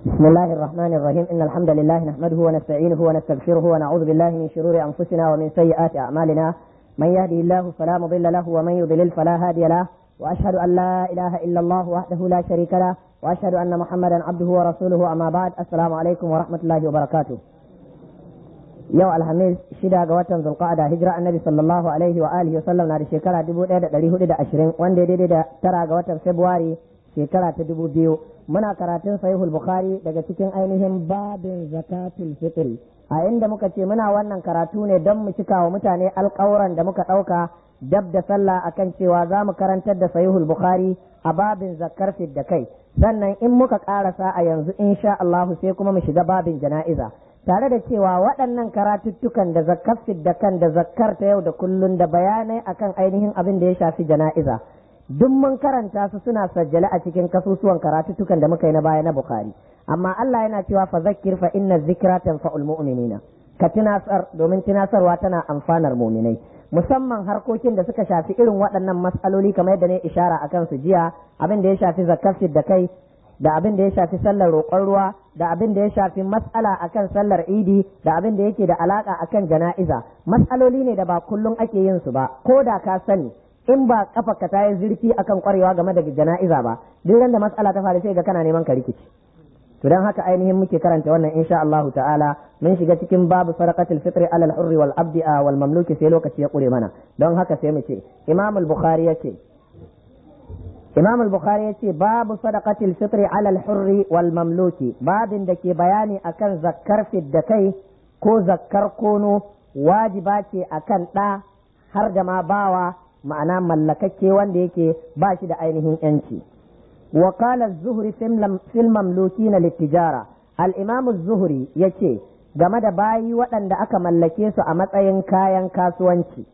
بسم الله الرحمن الرحيم إن الحمد لله نحمده ونستعينه ونستغفره ونعوذ بالله من شرور أنفسنا ومن سيئات أعمالنا من يهده الله فلا مضل له ومن يضلل فلا هادي له وأشهد أن لا إله إلا الله وحده لا شريك له وأشهد أن محمدا عبده ورسوله أما بعد السلام عليكم ورحمة الله وبركاته yau alhamis shida ga watan zulqa'ada hijira annabi sallallahu alaihi wa alihi wasallam na da shekara 1420 wanda ya daidai da tara ga watan february shekara ta dubu biyu muna karatun sahihul bukhari daga cikin ainihin babin zakatul fitri a inda muka ce muna wannan karatu ne don mu cika wa mutane alƙawuran da muka ɗauka dab da sallah akan cewa za mu karantar da sahihul bukhari a babin zakar da kai sannan in muka ƙarasa a yanzu insha Allahu sai kuma mu shiga babin jana'iza tare da cewa waɗannan karatuttukan da zakkar da kan da zakkar ta yau da kullun da bayanai akan ainihin abin da ya shafi jana'iza duk mun karanta su suna sajjale a cikin kasusuwan karatuttukan da muka yi na baya na Bukhari amma Allah yana cewa fa zakkir fa inna zikra tanfa'ul mu'minina ka tunasar domin tunasarwa tana amfanar mu'minai musamman harkokin da suka shafi irin waɗannan matsaloli kamar yadda ne ishara akan su jiya abin da ya shafi zakkar da kai da abin da ya shafi sallar roƙon ruwa da abin da ya shafi matsala akan sallar idi da abin da yake da alaka akan jana'iza matsaloli ne da ba kullum ake yin su ba ko da ka sani in ba kafa ka tayi zurfi akan kwarewa game da jana'iza ba duk da matsala ta faru sai ga kana neman ka rikici to dan haka ainihin muke karanta wannan insha Allah ta'ala mun shiga cikin babu sadaqatul fitri alal hurri wal abdi wal mamluki sai lokaci ya kure mana don haka sai mu ce Imam al-Bukhari yace Imam al-Bukhari yace babu sadaqatil fitri ala al-hurri wal mamluki babin da ke bayani akan zakkar da kai ko zakkar kono wajiba ce akan ɗa har da ma bawa ma'ana mallakakke wanda yake ba shi da ainihin yanci wa qala az-zuhri fil mamlukina lit-tijara al-imam az-zuhri yace game da bayi waɗanda aka mallake su a matsayin kayan kasuwanci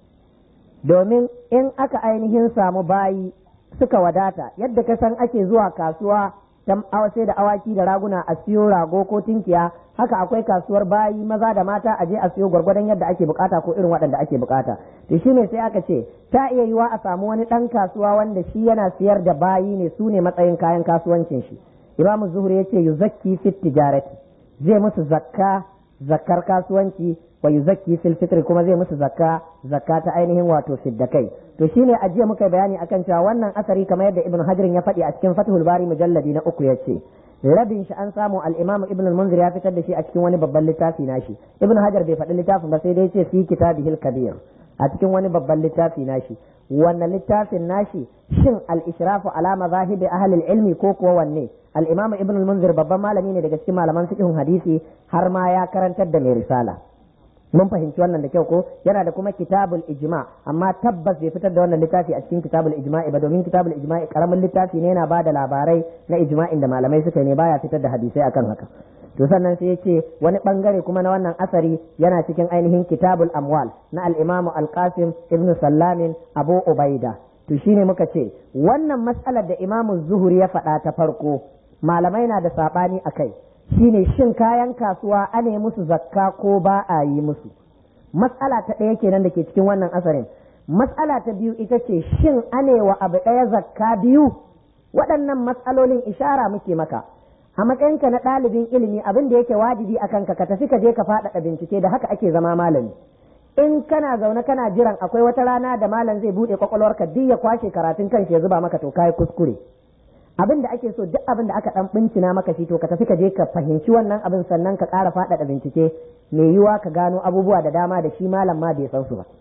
domin in aka ainihin samu bayi suka wadata yadda ka san ake zuwa kasuwa ta sai da awaki da raguna a siyo rago ko tinkiya haka akwai kasuwar bayi maza da mata a je a siyo gwargwadon yadda ake bukata ko irin waɗanda ake bukata to shine sai aka ce ta iya yiwa a samu wani ɗan kasuwa wanda shi yana siyar da bayi ne su ne matsayin kayan kasuwancin shi imamu zuhuri ya ce yuzakki fit tijarati zai musu zakka zakkar kasuwanci wa yuzakki fil fitri kuma zai musu zakka zakka ta ainihin wato fiddakai to shine a jiya muka bayani akan cewa wannan asari kamar yadda ibnu hajar ya faɗi a cikin fathul bari mujalladi na uku yace rabin shi an samu al-imam ibn al-munzir ya fitar da shi a cikin wani babban littafi nashi ibnu hajar bai faɗi littafin ba sai dai ce fi kitabihil kabir a cikin wani babban littafi nashi wannan littafin nashi shin al-ishrafu ala mazahibi ahli al-ilmi ko kuwa wanne al-imam ibn al-munzir babban malami ne daga cikin malaman fiqhun hadisi har ma ya karantar da mai risala mun fahimci wannan da kyau ko yana da kuma kitabul ijma amma tabbas bai fitar da wannan littafi a cikin kitabul ijma'i ba domin kitabul ijma'i karamin littafi ne yana bada labarai na ijma'in da malamai suka ne baya fitar da hadisai akan haka to sannan sai yace wani bangare kuma na wannan asari yana cikin ainihin kitabul amwal na al-imam al-qasim ibn sallamin abu ubaida to shine muka ce wannan matsalar da imamu zuhuri ya faɗa ta farko malamai na da sabani akai shine shin kayan kasuwa ane musu zakka ko ba a yi musu matsala ta ɗaya kenan da ke cikin wannan asarin matsala ta biyu ita ce shin ane wa abu ɗaya zakka biyu waɗannan matsalolin ishara muke maka a matsayinka na ɗalibin ilimi abin da yake wajibi a kanka ka tafi ka je ka faɗaɗa bincike da haka ake zama malami in kana zaune kana jiran akwai wata rana da malam zai buɗe kwakwalwarka duk ya kwashe karatun kanshi ya zuba maka to kai kuskure abin da ake so duk abin da aka dan bincina maka shi to ka tafi ka je ka fahimci wannan abin sannan ka ƙara faɗaɗa bincike mai yiwa ka gano abubuwa da dama da shi malam ma bai san su ba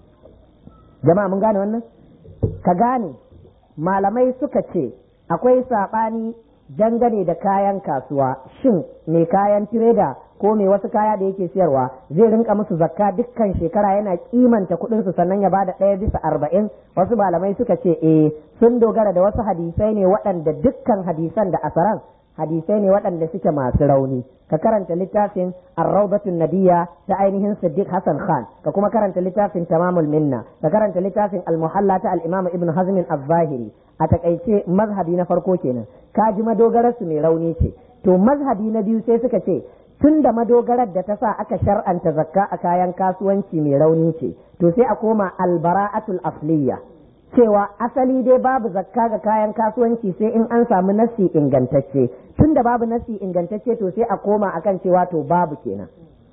jama'a mun gane wannan ka gane malamai suka ce akwai saɓani dangane da kayan kasuwa shin mai kayan tireda ko mai wasu kaya da yake siyarwa zai rinka musu zakka dukkan shekara yana kimanta kuɗin su sannan ya bada ɗaya bisa arba'in wasu malamai suka ce eh sun dogara da wasu hadisai ne waɗanda dukkan hadisan da asaran hadisai ne waɗanda suke masu rauni ka karanta littafin arraudatun nadiya ta ainihin siddiq hassan khan ka kuma karanta littafin tamamul minna ka karanta littafin almuhalla ta al-imam ibn hazm az-zahiri a takaice mazhabi na farko kenan ka ji madogarar su mai rauni ce to mazhabi na biyu sai suka ce tun da madogarar da ta sa aka shar'anta zakka a kayan kasuwanci mai rauni ce to sai a koma albara'atul asliya cewa asali dai babu zakka ga kayan kasuwanci sai in an samu nassi ingantacce tunda babu nassi ingantacce to sai a koma akan cewa to babu kenan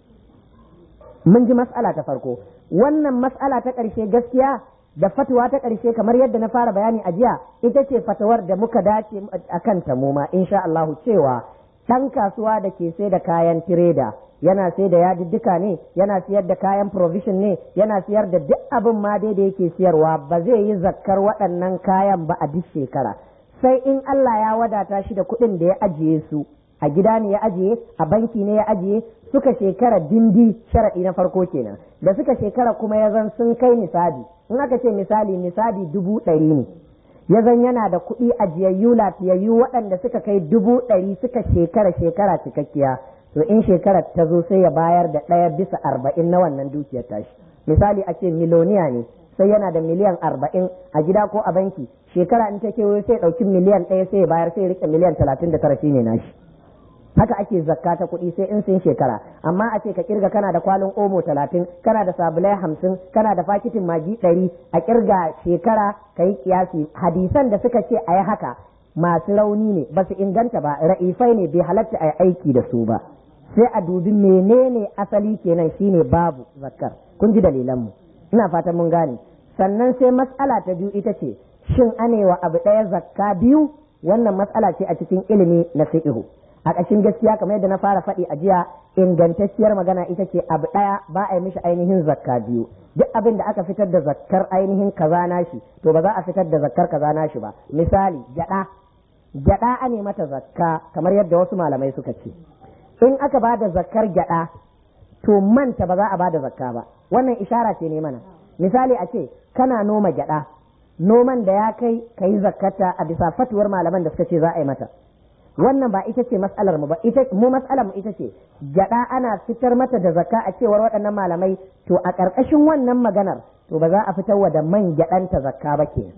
mun ji mas'ala ta farko wannan mas'ala ta ƙarshe gaskiya da fatuwa ta ƙarshe kamar yadda na fara bayani a jiya ita ce fatawar da muka dace a kan ta mu ma insha Allahu cewa ɗan kasuwa da ke sai da kayan tireda yana sai da yadiddika ne yana siyar da kayan provision ne yana siyar da duk abin ma dai da yake siyarwa ba zai yi zakkar waɗannan kayan ba a duk shekara sai in Allah ya wadata shi da kuɗin da ya ajiye su a gida ne ya ajiye a banki ne ya ajiye suka shekara dindi sharaɗi na farko kenan da suka shekara kuma ya zan sun kai misali in aka ce misali misali dubu ɗari ne ya zan yana da kuɗi ajiyayyu lafiyayyu waɗanda suka kai dubu ɗari suka shekara shekara cikakkiya to in shekarar ta zo sai ya bayar da ɗaya bisa arba'in na wannan dukiyar tashi misali a ce miloniya ne sai yana da miliyan arba'in a gida ko a banki shekara in ta kewayo sai ɗauki miliyan ɗaya sai ya bayar sai ya riƙe miliyan talatin da tara shine nashi haka ake zakka ta kuɗi sai in sun shekara amma a ce ka kirga kana da kwalin omo talatin kana da sabulai hamsin kana da fakitin magi ɗari a kirga shekara ka yi kiyasi hadisan da suka ce a yi haka masu rauni ne ba su inganta ba ra'ifai ne bai halatta a yi aiki da su ba sai a dubi menene asali kenan shine babu zakkar kun ji dalilan mu ina fatan mun gane sannan sai matsala ta biyu ita ce shin anewa abu ɗaya zakka biyu wannan matsala ce a cikin ilimi na fiqhu a ƙashin gaskiya kamar yadda na fara faɗi a jiya ingantacciyar magana ita ce abu ɗaya ba a yi mishi ainihin zakka biyu duk abin da aka fitar da zakkar ainihin kaza nashi to ba za a fitar da zakkar kaza nashi ba misali gyaɗa gyaɗa a ne mata zakka kamar yadda wasu malamai suka ce in aka ba da zakkar gyaɗa to manta ba za a ba da zakka ba wannan ishara ce ne mana misali a ce kana noma gyaɗa noman da ya kai ka yi zakkata a bisa fatuwar malaman da suka ce za a yi mata wannan ba ita ce matsalar mu ba ita mu matsalar mu ita ce gada ana fitar mata da zakka a cewar waɗannan malamai to a ƙarƙashin wannan maganar to ba za a fitar wa da man gyaɗanta zakka ba ke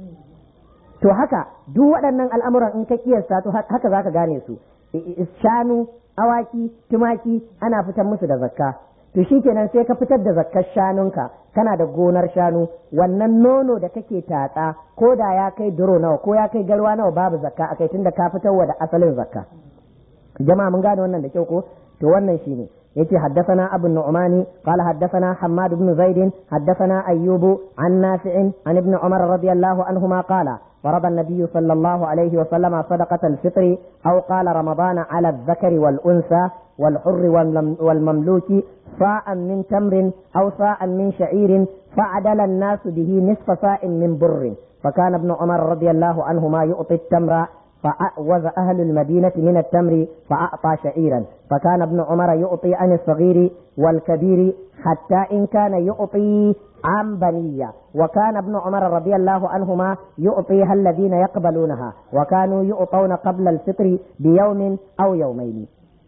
to haka duk waɗannan al'amuran in ka kiyasta to haka za ka gane su shanu awaki tumaki ana fitar musu da zakka to shikenan sai ka fitar da zakkar shanunka kana da gonar shanu wannan nono da kake tatsa ko da ya kai duro nawa ko ya kai garwa nawa babu zakka akai tunda ka fitar wa da asalin zakka jama'a mun gane wannan da kyau ko to wannan shine yace haddathana abu nu'mani qala haddathana hammad ibn zaid haddathana ayyubu an nafi'in an ibn umar radiyallahu anhuma qala فرض النبي صلى الله عليه وسلم صدقة الفطر أو قال رمضان على الذكر والأنثى والحر والمملوك صاعا من تمر أو صاعا من شعير فعدل الناس به نصف صاع من بر فكان ابن عمر رضي الله عنهما يعطي التمر فأعوز أهل المدينة من التمر فأعطى شعيرا فكان ابن عمر يعطي عن الصغير والكبير حتى إن كان يعطي عن بنية وكان ابن عمر رضي الله عنهما يعطيها الذين يقبلونها وكانوا يعطون قبل الفطر بيوم أو يومين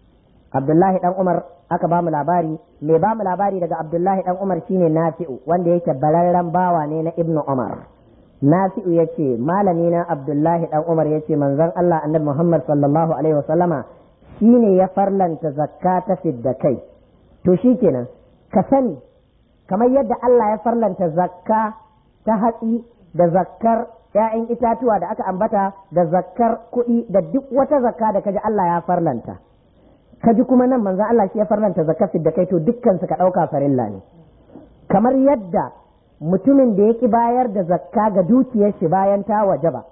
عبد الله بن عمر aka ba mu labari mai ba mu labari daga Abdullahi dan Umar shine Nafi'u wanda yake bararren bawa ne na Ibn Umar Nafi'u yace malami na Abdullahi dan Umar yace manzon Allah Annabi Muhammad sallallahu alaihi wasallama shine ya farlanta zakka ta fidda kai to shikenan ka sani kamar yadda Allah ya farlanta zakka ta hatsi da zakkar ‘ya'yan itatuwa da aka ambata da zakkar kuɗi da duk wata zakka da kaji Allah ya farlanta. Kaji kuma nan manzan Allah shi ya farlanta zakkar da kai to dukkan su ka ɗauka farilla ne. Kamar yadda mutumin da ya ki bayar da zakka ga dukiyar shi bayan ta waje ba.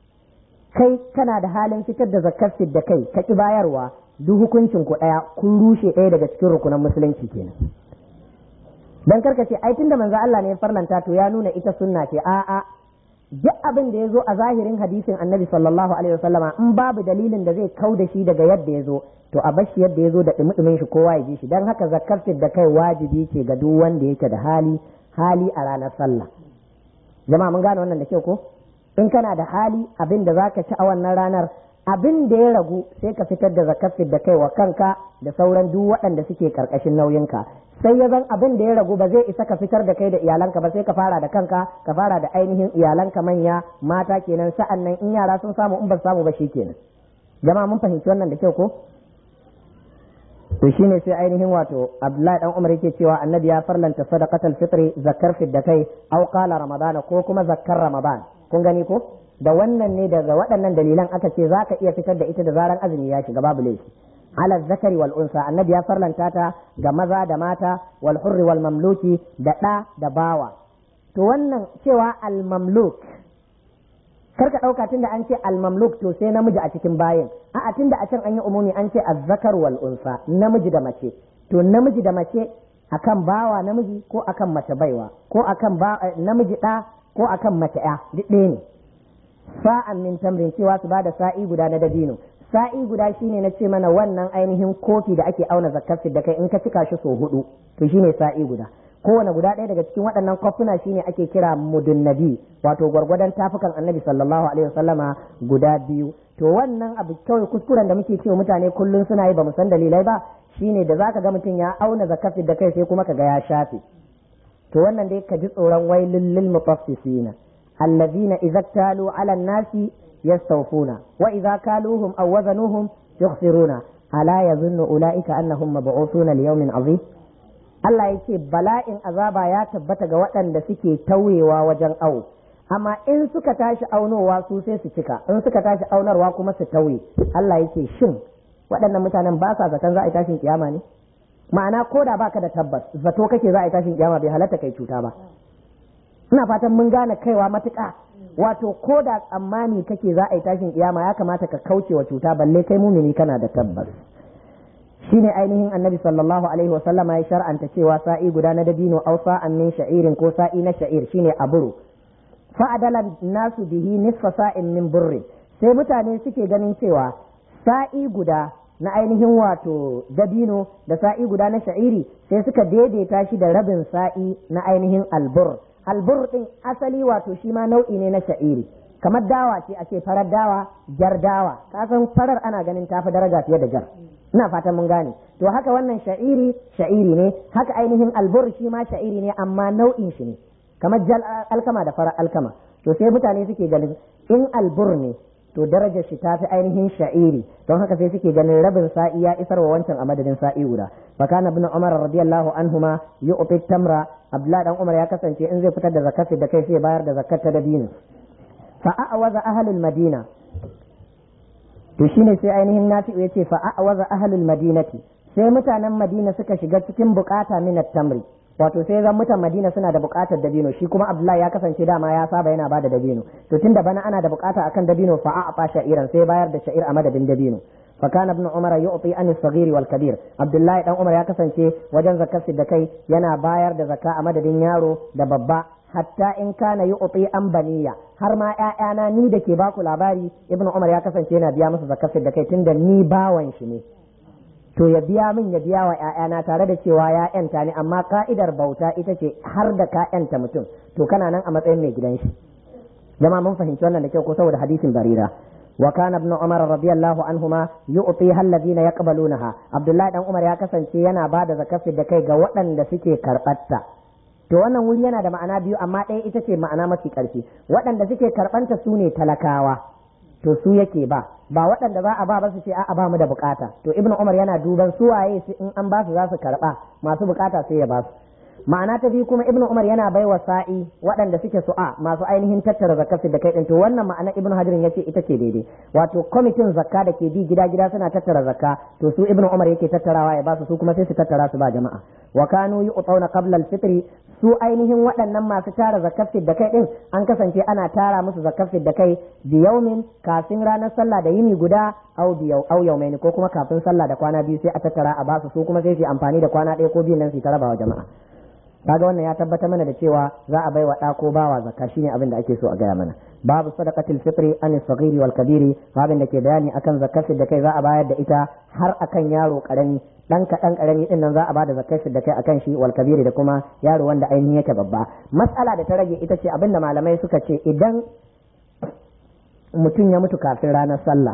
Kai kana da halin fitar da zakkar da kai ka ki bayarwa duk hukuncin ku ɗaya kun rushe ɗaya daga cikin rukunan musulunci kenan. dan karka ce ai tunda manzo Allah ne ya farlanta to ya nuna ita sunna ce a'a duk abin da ya zo a zahirin hadisin annabi sallallahu alaihi wasallama in babu dalilin da zai kau da shi daga yadda ya zo to a bashi yadda ya zo da dumudumin shi kowa ya ji shi dan haka zakar da kai wajibi ce ga duk wanda yake da hali hali a ranar sallah jama'a mun gane wannan da kyau ko in kana da hali abin da zaka ci a wannan ranar abin da ya ragu sai ka fitar da zakar da kai wa kanka da sauran duk waɗanda suke karkashin nauyinka sai ya zan abin da ya ragu ba zai isa ka fitar da kai da iyalanka ba sai ka fara da kanka ka fara da ainihin iyalanka manya mata kenan sa'an nan in yara sun samu in ba samu ba kenan jama'a mun fahimci wannan da kyau ko to shine sai ainihin wato Abdullahi dan Umar yake cewa annabi ya farlanta sadaqatul fitri zakkar fidda kai aw qala ramadana ko kuma zakkar ramadan kun gani ko da wannan ne daga waɗannan dalilan aka ce zaka iya fitar da ita da zaran azumi ya shiga babu laifi ala zakari wal unsa annabi ya farlanta ta ga maza da mata wal hurri wal mamluki da ɗa da bawa to wannan cewa al mamluk kar ka ɗauka tunda an ce al-mamluk to sai namiji a cikin bayin a'a tunda a can an yi umumi an ce azzakar wal unsa namiji da mace to namiji da mace akan bawa namiji ko akan mace baiwa ko akan namiji ɗa ko akan mace ya duk ɗaya ne sa'an min tamrin cewa su bada sa'i guda na dabino sa'i guda shine na ce mana wannan ainihin kofi da ake auna zakkar da kai in ka cika shi so hudu to shine sa'i guda kowane guda ɗaya daga cikin waɗannan kofuna shine ake kira mudunnabi wato gwargwadon tafukan annabi sallallahu alaihi wasallama guda biyu to wannan abu kawai kuskuren da muke cewa mutane kullum suna yi ba mu san dalilai ba shine da zaka ga mutum ya auna zakafi da kai sai kuma ka ga ya shafe to wannan dai ka ji tsoron wailul lil mutaffifina allazina idza talu ala nasi yastawfuna wa idza kaluhum aw wazanuhum yukhsiruna ala yazunnu ulaika annahum mab'uthuna li yawmin azim Allah ya ce bala'in azaba ya tabbata ga waɗanda suke tauyewa wajen awo amma in suka tashi aunowa su sai su cika in suka tashi aunarwa kuma su tauye Allah ya ce shin waɗannan mutanen ba sa zaton za a yi tashin kiyama ne ma'ana ko da baka da tabbas zato kake za a yi tashin kiyama bai halatta kai cuta ba ina fatan mun gane kaiwa matuƙa wato ko da tsammani kake za a yi tashin kiyama ya kamata ka kauce wa cuta balle kai mumini kana da tabbas shine ainihin annabi sallallahu alaihi wa sallama ya shar'anta cewa sa'i guda na dabino aw sa'an min sha'irin ko sa'i na sha'ir shine aburu fa adala nasu bihi nisfa sa'in min burri sai mutane suke ganin cewa sa'i guda na ainihin wato dabino da sa'i guda na sha'iri sai suka daidaita shi da rabin sa'i na ainihin albur albur din asali wato shi ma nau'i ne na sha'iri kamar dawa ce ake farar dawa jar dawa kasan farar ana ganin tafi daraja fiye da jar ina fatan mun gane to haka wannan sha'iri sha'iri ne haka ainihin albur shi ma sha'iri ne amma nau'in shi ne kamar jal alkama da farar alkama to sai mutane suke ganin in albur ne to darajar shi tafi ainihin sha'iri don haka sai suke ganin rabin sa'i ya isar wa wancan a madadin sa'i guda fakana ibn umar radiyallahu anhuma yu'ti tamra abdullah dan umar ya kasance in zai fitar da zakat da kai sai bayar da zakat ta dabino fa a'waza ahlul madina to shine sai ainihin nafi'u yace fa a'waza ahlul madinati sai mutanen madina suka shiga cikin bukata min tamri wato sai zan mutan madina suna da bukatar dabino shi kuma abdullahi ya kasance dama ya saba yana bada dabino to tunda bana ana da bukata akan dabino fa a'a sha'iran sai bayar da sha'ir a madadin dabino فكان ابن عمر يعطي عن الصغير والكبير عبد الله dan Umar ya kasance wajen zakar da kai yana bayar da zakka a madadin yaro da babba hatta in kana yu'ti an baniya har ma ƴaƴana ni da ke baku labari ibnu umar ya kasance yana biya musu zakar da kai tunda ni bawan shi ne to ya biya min ya biya wa ƴaƴana tare da cewa ya ƴanta ni amma ka'idar bauta ita ce har da ka ƴanta mutum to kana nan a matsayin mai gidan shi jama'a mun fahimci wannan da kyau ko saboda hadisin barira وكان ابن عمر رضي الله عنهما يعطيها الذين يقبلونها عبد الله dan Umar ya kasance yana ba da zakafin da kai ga waɗanda suke karɓarta to wannan wuri yana da ma'ana biyu amma ɗaya ita ce ma'ana mafi ƙarfi waɗanda suke karɓanta su ne talakawa to su yake ba ba waɗanda za a ba ba su ce a'a ba mu da bukata to ibnu umar yana duban su waye su in an ba su za su karɓa masu bukata sai ya ba su ma'ana ta biyu kuma ibnu umar yana bai wa sa'i waɗanda suke su'a masu ainihin tattara zakafin da kai ɗin to wannan ma'ana ibnu hajarin ya ce ita ce daidai wato kwamitin zakka da ke bi gida gida suna tattara zakka to su ibnu umar yake tattarawa ya ba su su kuma sai su tattara su ba jama'a wa kanu yu'tawna qabla al-fitr su ainihin waɗannan masu tara zakafin da kai ɗin an kasance ana tara musu zakafin da kai bi yaumin kafin ranar sallah da yini guda au biyau au yaumaini ko kuma kafin sallah da kwana biyu sai a tattara a basu su kuma sai su amfani da kwana ɗaya ko biyu nan su ta rabawa jama'a kaga wannan ya tabbatar mana da cewa za a baiwa ɗa ko bawa zakka shine abin da ake so a gaya mana babu sadaqatil fitri an saghiri wal kabiri babin da ke bayani akan zakkar da kai za a bayar da ita har akan yaro karami dan kaɗan karami din nan za a bada zakkar da kai akan shi wal kabiri da kuma yaro wanda ainihin yake babba mas'ala da ta rage ita ce abin da malamai suka ce idan mutum ya mutu kafin ranar sallah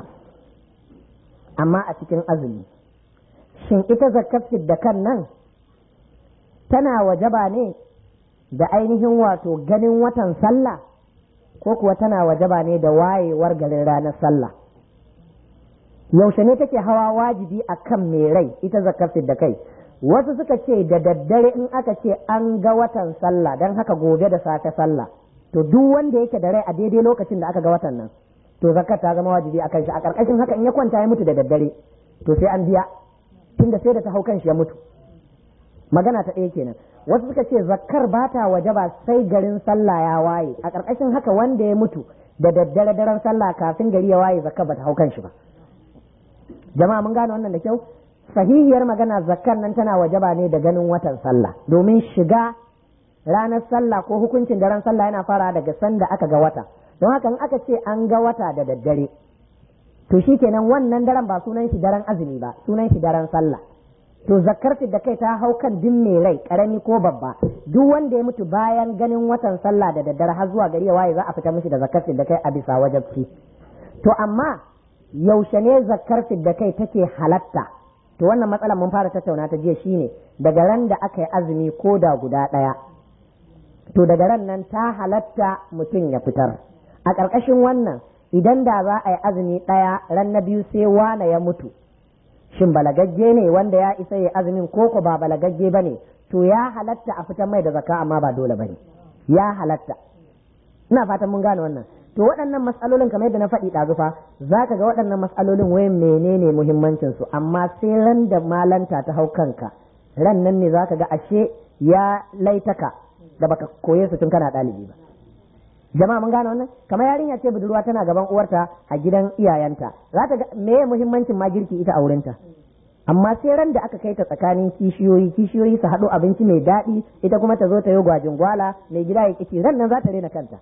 amma a cikin azumi shin ita zakkar da kan nan tana wajaba ne da ainihin wato ganin watan sallah ko kuwa tana wajaba ne da wayewar garin ranar sallah yaushe ne take hawa wajibi akan mai rai ita zakar da kai wasu suka ce da daddare in aka ce an ga watan sallah don haka gobe da safe sallah to duk wanda yake da rai a daidai lokacin da aka ga watan nan to zakar ta zama wajibi a kan shi a karkashin haka in ya kwanta ya mutu da daddare to sai an biya tunda sai da ta hau kan shi ya mutu magana ta ɗaya kenan wasu suka ce zakkar ba ta waje ba sai garin sallah ya waye a karkashin haka wanda ya mutu da daddare daren sallah kafin gari ya waye zakkar ba ta hau kan shi ba jama'a mun gane wannan da kyau sahihiyar magana zakkar nan tana wajaba ne da ganin watan sallah domin shiga ranar sallah ko hukuncin daren sallah yana fara daga sanda aka ga wata don haka in aka ce an ga wata da daddare to shikenan wannan daren ba sunan shi daren azumi ba sunan shi daren sallah to zakkar da kai ta hau kan din mai rai karami ko babba duk wanda ya mutu bayan ganin watan sallah da daddare har zuwa gari ya waye za a fita mishi da zakkar da kai a bisa wajabci to amma yaushe ne zakkar da kai take halatta to wannan matsalar mun fara tattauna ta jiya shine daga ran da aka yi azumi ko da guda ɗaya to daga ran nan ta halatta mutum ya fitar a ƙarƙashin wannan idan da za a yi azumi ɗaya ran na biyu sai wane ya mutu shin balagagge ne wanda ya isa ya azumin ko ko ba balagagge ba ne to ya halatta a fitar mai da zaka amma ba dole ba ne ya halatta ina fatan mun gane wannan to waɗannan matsalolin kamar yadda na faɗi ɗazufa za ka ga waɗannan matsalolin wai menene muhimmancin su amma sai ran da malanta ta hau kanka ran nan ne za ka ga ashe ya laitaka da baka koye su tun kana ɗalibi ba jama'a mun gane wannan kamar yarinya ce budurwa tana gaban uwarta a gidan iyayenta za ta ga me muhimmancin ma girki ita a wurinta amma sai ran da aka kai ta tsakanin kishiyoyi kishiyoyi su haɗo abinci mai daɗi ita kuma ta zo ta yi gwajin gwala mai gida ya kici ran nan za ta rena kanta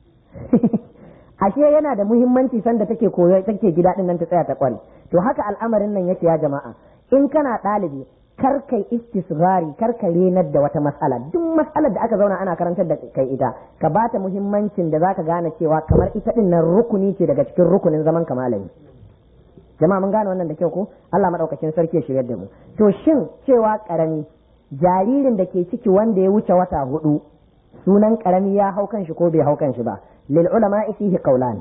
ashe yana da muhimmanci sanda take koyo take gida din nan ta tsaya ta kware to haka al'amarin nan yake ya jama'a in kana ɗalibi kar kai istisghari kar ka renar da wata matsala duk matsalar da aka zauna ana karantar da kai ita ka bata muhimmancin da zaka gane cewa kamar ita din nan rukuni ce daga cikin rukunin zaman kamalami jama'a mun gane wannan da kyau ko Allah madaukakin sarki ya shiryar da mu to shin cewa karami jaririn da ke ciki wanda ya wuce wata hudu sunan karami ya hau kan shi ko bai hau kan shi ba lil ulama fihi qawlan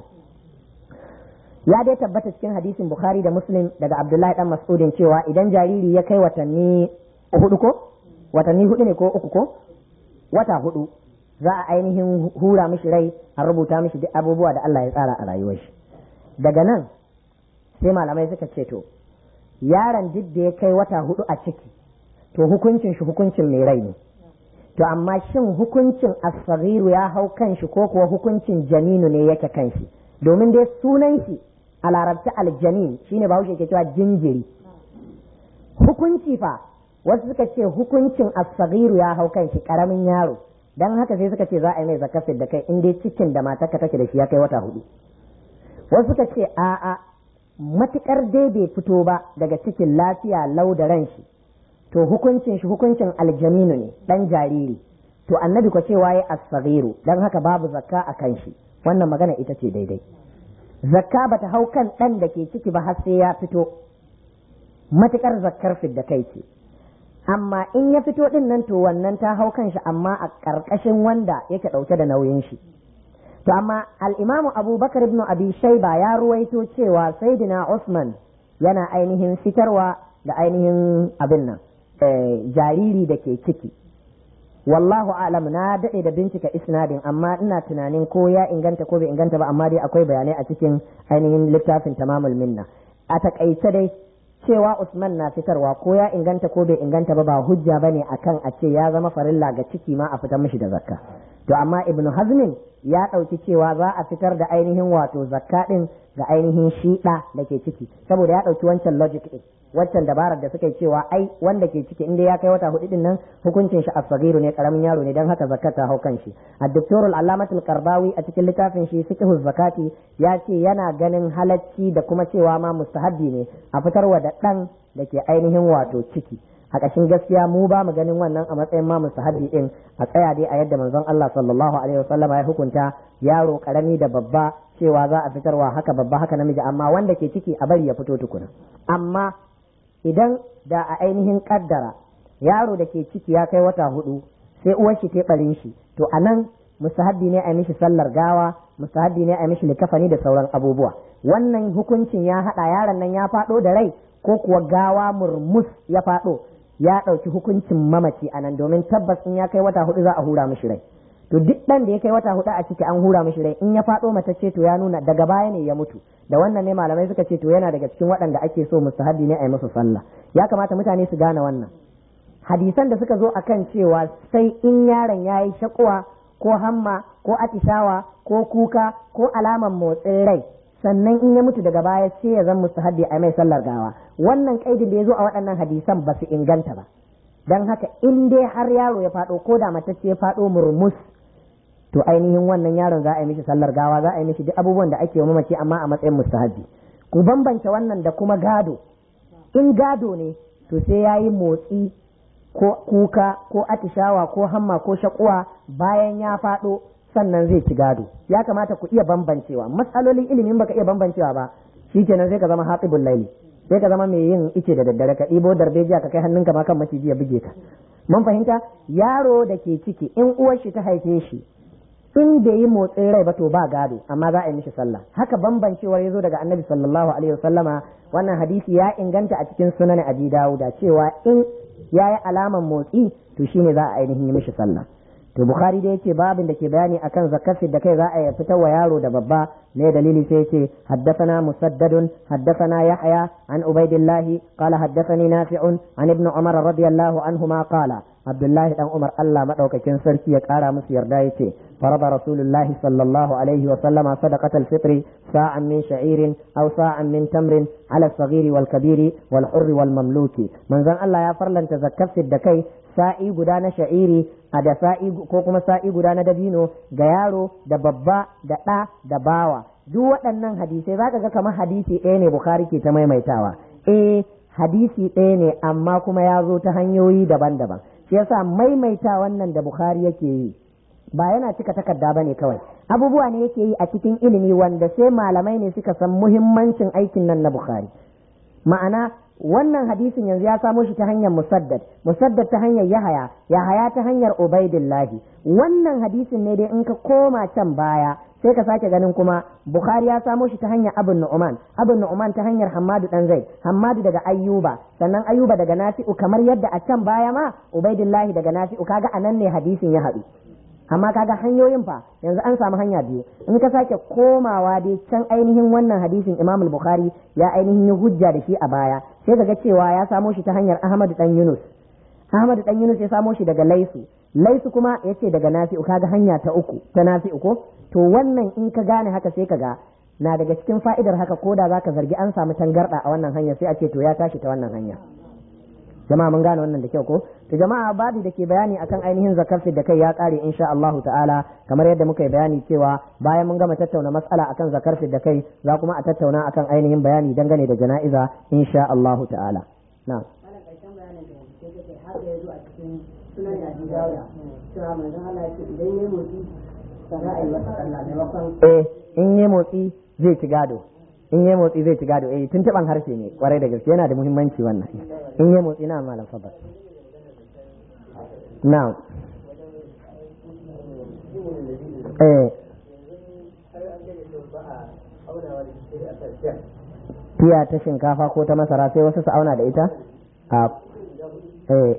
ya dai tabbata cikin hadisin bukhari da muslim daga abdullahi dan mas'udin cewa idan jariri ya kai watanni hudu ko watanni hudu ne ko uku ko wata hudu za a ainihin hura mishi rai a rubuta mishi duk abubuwa da Allah ya tsara a rayuwar shi daga nan sai malamai suka ce to yaron duk da ya kai wata hudu a ciki to hukuncin shi hukuncin mai rai ne to amma shin hukuncin asfariru ya hau kan shi ko kuwa hukuncin janinu ne yake kan shi domin dai sunan shi a larabci aljanin shine bahaushe ke cewa jinjiri hukunci fa wasu suka ce hukuncin asfariru ya hau kan shi karamin yaro dan haka sai suka ce za a yi mai zakafin da kai in dai cikin da matarka take da shi ya kai wata hudu wasu suka ce a'a matukar dai bai fito ba daga cikin lafiya lau da ran shi to hukuncin shi hukuncin aljaninu ne dan jariri to annabi ko cewa ya asfariru dan haka babu zakka a kan shi wannan magana ita ce daidai zakka bata hau kan dan da ke ciki ba har sai ya fito matukar zakkar fidda kai ce amma in ya fito din nan to wannan ta hau kan shi amma a ƙarƙashin wanda yake ɗauke da nauyin shi to amma al-imamu abubakar ibn abi shaiba ya ruwaito cewa saidina usman yana ainihin fitarwa da ainihin abin nan jariri da ke ciki wallahu alam na daɗe da bincika isnadin amma ina tunanin ko ya inganta ko bai inganta ba amma dai akwai bayanai a cikin ainihin littafin tamamul minna a takaice dai cewa Usman na fitarwa ko ya inganta ko bai inganta ba ba hujja bane akan a ce ya zama farilla ga ciki ma a fitar mishi da zakka to amma ibnu hazmin ya ɗauki cewa za a fitar da ainihin wato zakka ɗin ga ainihin shiɗa da ke ciki saboda ya ɗauki wancan logic ɗin waccan dabarar da suka yi cewa ai wanda ke ciki inda ya kai wata hudu din nan hukuncin shi asghiru ne karamin yaro ne dan haka zakat ta hau kan shi ad-doktor al-allamatul qardawi a cikin littafin shi fiqhu zakati ya ce yana ganin halacci da kuma cewa ma mustahabbi ne a fitarwa da dan da ke ainihin wato ciki a ƙashin gaskiya mu ba mu ganin wannan a matsayin ma mustahabbi din a tsaya dai a yadda manzon Allah sallallahu alaihi wasallam ya hukunta yaro karami da babba cewa za a fitarwa haka babba haka namiji amma wanda ke ciki a bari ya fito tukuna amma idan da a ainihin kaddara yaro da ke ciki ya kai wata hudu sai uwar shi ta barin shi to anan mustahabbi ne a mishi sallar gawa mustahabbi ne a mishi likafani da sauran abubuwa wannan hukuncin ya haɗa yaron nan ya faɗo da rai ko kuwa gawa murmus ya faɗo ya ɗauki hukuncin mamaci a nan domin tabbas in ya kai wata hudu za a hura mishi rai to duk ɗan da ya kai wata hudu a ciki an hura mishi rai in ya faɗo matacce to ya nuna daga baya ne ya mutu da wannan ne malamai suka ce to yana daga cikin waɗanda ake so mustahabbi ne a yi musu sallah ya kamata mutane su gane wannan hadisan da suka zo akan cewa sai in yaron ya yi shakuwa ko hamma ko atishawa ko kuka ko alaman motsin rai sannan in ya mutu daga baya sai ya zan mustahabbi a mai sallar gawa wannan kaidin da ya zo a waɗannan hadisan ba su inganta ba don haka in dai har yaro ya faɗo ko da matacce ya faɗo murmus to ainihin wannan yaron za a yi mishi sallar gawa za a yi mishi duk abubuwan da ake mamaci amma a matsayin mustahabbi ku bambance wannan da kuma gado in gado ne to sai ya yi motsi ko kuka ko atishawa ko hamma ko shakuwa bayan ya faɗo sannan zai ci gado ya kamata ku iya bambancewa matsalolin ilimin baka iya bambancewa ba shikenan sai ka zama hatibul laili sai ka zama mai yin ice da daddare ka ɗibo darbejiya ka kai hannunka ma kan maciji ya buge ka mun fahimta yaro da ke ciki in uwar shi ta haife shi in bai yi motsin rai ba to ba gado amma za a yi mishi sallah haka bambancewar ya zo daga annabi sallallahu alaihi wasallama wannan hadisi ya inganta a cikin sunan abi dawuda cewa in ya yi alaman motsi to shine za a ainihin yi mishi sallah to bukhari da yace babin da ke bayani akan zakafin da kai za a fitar wa yaro da babba ne dalili sai yace haddathana musaddadun haddathana yahya an ubaidillah qala haddathani nafi'un an ibn umar radiyallahu anhuma qala abdullah dan umar Allah madaukakin sarki ya kara musu yarda yace farada rasulullah sallallahu alaihi wa sallama sadaqat al-fitr sa'an min sha'irin aw sa'an min tamrin ala as-saghiri wal kabiri wal hurri wal mamluki manzon Allah ya farlanta zakafin da kai sa'i guda na sha'iri a da sa'i ko kuma sa'i guda na dabino ga yaro da babba da ɗa da bawa duk waɗannan hadisai zaka ga kamar hadisi ɗaya ne bukhari ke ta maimaitawa eh hadisi ɗaya ne amma kuma ya zo ta hanyoyi daban-daban shi yasa maimaita wannan da bukhari yake yi ba yana cika takarda ba ne kawai abubuwa ne yake yi a cikin ilimi wanda sai malamai ne suka san muhimmancin aikin nan na bukhari ma'ana wannan hadisin yanzu ya samo shi ta hanyar musaddad musaddad ta hanyar yahaya yahaya ta hanyar ubaidillahi wannan hadisin ne dai in ka koma can baya sai ka sake ganin kuma bukhari ya samo shi ta hanyar abun nu'man abun nu'man ta hanyar hammadu dan zaid hammadu daga ayyuba sannan ayyuba daga nafi'u kamar yadda a can baya ma ubaidillahi daga nafi'u kaga anan ne hadisin ya haɗu amma kaga hanyoyin fa yanzu an samu hanya biyu in ka sake komawa dai can ainihin wannan hadisin Imam al-Bukhari ya ainihin yi hujja da shi a baya sai kaga cewa ya samo shi ta hanyar Ahmad dan Yunus Ahmad dan Yunus ya samo shi daga Laisu Laisu kuma yace daga Nafi'u kaga hanya ta uku ta Nafi'u ko to wannan in ka gane haka sai kaga na daga cikin fa'idar haka ko da zaka zargi an samu tangarda a wannan hanya sai a ce to ya tashi ta wannan hanya jama'a mun gane wannan da kyau ko to jama'a babu da ke bayani akan ainihin zakar da kai ya kare insha Allahu ta'ala kamar yadda muka yi bayani cewa bayan mun gama tattauna matsala akan zakar da kai za kuma a tattauna akan ainihin bayani dangane da jana'iza insha Allahu ta'ala na'am eh in yi motsi zai ci gado in yi motsi zai ci gado eh tuntuban harshe ne kwarai da gaske yana da muhimmanci wannan in yi motsi na malam fadal now eh tiya ta shinkafa ko ta masara sai wasu su auna da ita a eh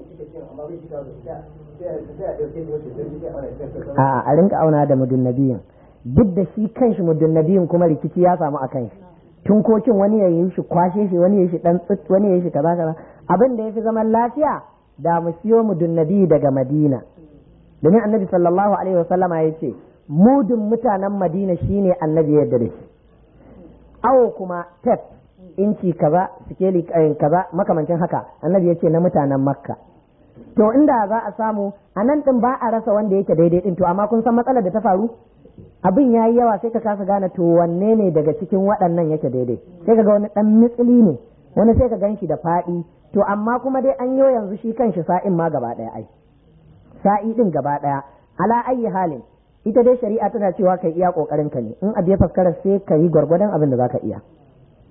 a a rinka auna da mudun nabiyin duk da shi kanshi muddin nabiyin kuma rikici ya samu a kan shi tunkokin wani ya yi shi kwashe shi wani ya yi shi dan tsit wani ya yi shi kaza kaza abin da yafi zaman lafiya da mu siyo mudun nabi daga madina domin annabi sallallahu alaihi wasallama ya ce mudun mutanen madina shine annabi yadda da shi awo kuma tef inci kaza sikeli kaza makamancin haka annabi ya ce na mutanen makka to inda za a samu a nan din ba a rasa wanda yake daidai din to amma kun san matsalar da ta faru abin ya yi yawa sai ka kasa gane to wanne ne daga cikin waɗannan yake daidai sai ka ga wani ɗan mitsili ne wani sai ka gan shi da faɗi to amma kuma dai an yi yanzu shi kan shi sa'in ma gaba ɗaya ai sa'i ɗin gaba ɗaya ala ayi halin ita dai shari'a tana cewa kai iya ƙoƙarin ka ne in abu ya faskara sai ka yi gwargwadon abin da za ka iya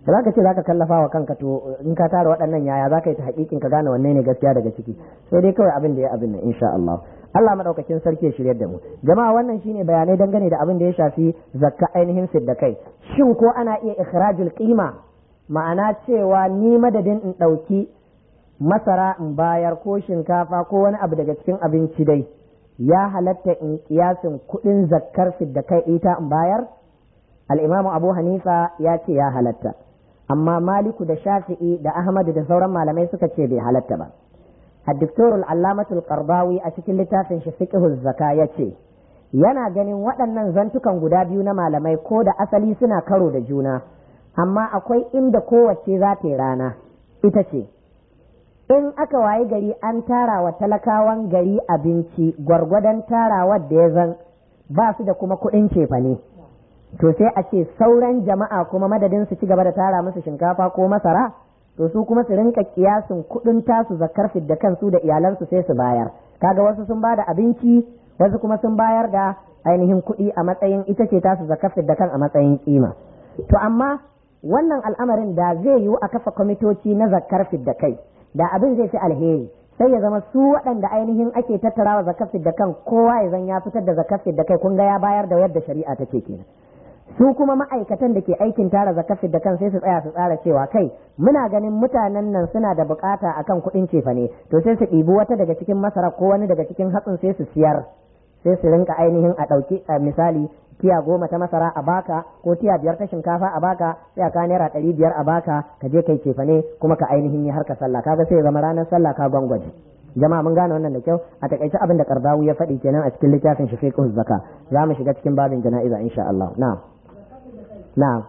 da zaka ce zaka kallafa wa kanka to in ka tara waɗannan yaya zaka yi ta hakikin ka gane wanne ne gaskiya daga ciki sai dai kawai abin da ya abin nan insha Allah Allah madaukakin sarki ya shiryar da mu jama'a wannan shine bayanai dangane da abin da ya shafi zakka ainihin siddakai shin ko ana iya ikhrajul qima ma'ana cewa ni madadin in ɗauki masara in bayar ko shinkafa ko wani abu daga cikin abinci dai ya halatta in kiyasin kuɗin zakkar da kai ita in bayar al'imamu abu hanifa ya ce ya halatta amma maliku da shafi'i da ahmadu da sauran malamai suka ce bai halatta ba الدكتور العلامة القرضاوي أتكلم لتافن فقه الزكاة يتي yana ganin waɗannan zantukan guda biyu na malamai ko da asali suna karo da juna amma akwai inda kowace za ta yi rana ita ce in aka wayi gari an tara wa talakawan gari abinci gwargwadon tarawar da ya zan ba su da kuma kuɗin cefane to sai a ce sauran jama'a kuma madadin su ci gaba da tara musu shinkafa ko masara to su kuma su rinka kiyasin kuɗin tasu zakar da kansu da iyalansu sai su bayar kaga wasu sun ba da abinci wasu kuma sun bayar da ainihin kuɗi a matsayin ita ce tasu zakar da kan a matsayin kima to amma wannan al'amarin da zai yiwu a kafa kwamitoci na zakar da kai da abin zai fi alheri sai ya zama su waɗanda ainihin ake tattarawa zakar da kan kowa ya zan ya fitar da zakar da kai kun ga ya bayar da yadda shari'a take kenan su kuma ma'aikatan da ke aikin tara zakafin da kan sai su tsaya su tsara cewa kai muna ganin mutanen nan suna da bukata akan kuɗin cefa ne to sai su ɗibi wata daga cikin masara ko wani daga cikin hatsin sai su siyar sai su rinka ainihin a ɗauki misali tiya goma ta masara a baka ko tiya biyar ta shinkafa a baka sai a ka naira ɗari biyar a baka ka je kai cefa ne kuma ka ainihin yi harka sallah kaga sai zama ranar sallah ka gwangwaje jama'a mun gane wannan da kyau a takaice abin da kardawu ya faɗi kenan a cikin littafin shi fiqh zaka za mu shiga cikin babin jana'iza insha Allah na'am na'am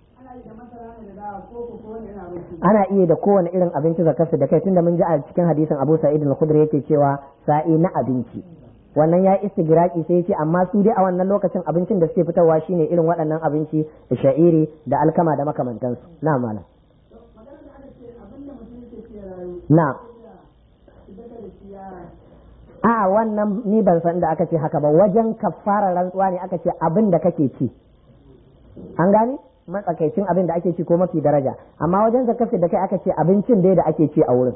ana iya da kowane irin abinci zakarsu da kai tunda mun ji a cikin hadisin Abu Sa'id al-Khudri yake cewa sa'i na abinci wannan ya istigraki sai ce amma su dai a wannan lokacin abincin da suke fitarwa shine irin waɗannan abinci da sha'iri da alkama da makamantansu na malam na a wannan ni ban san da aka ce haka ba wajen kafara rantsuwa ne aka ce abin da kake ci an gane matsakaicin abin da ake ci ko mafi daraja amma wajen zakafi da kai aka ce abincin dai da ake ci a wurin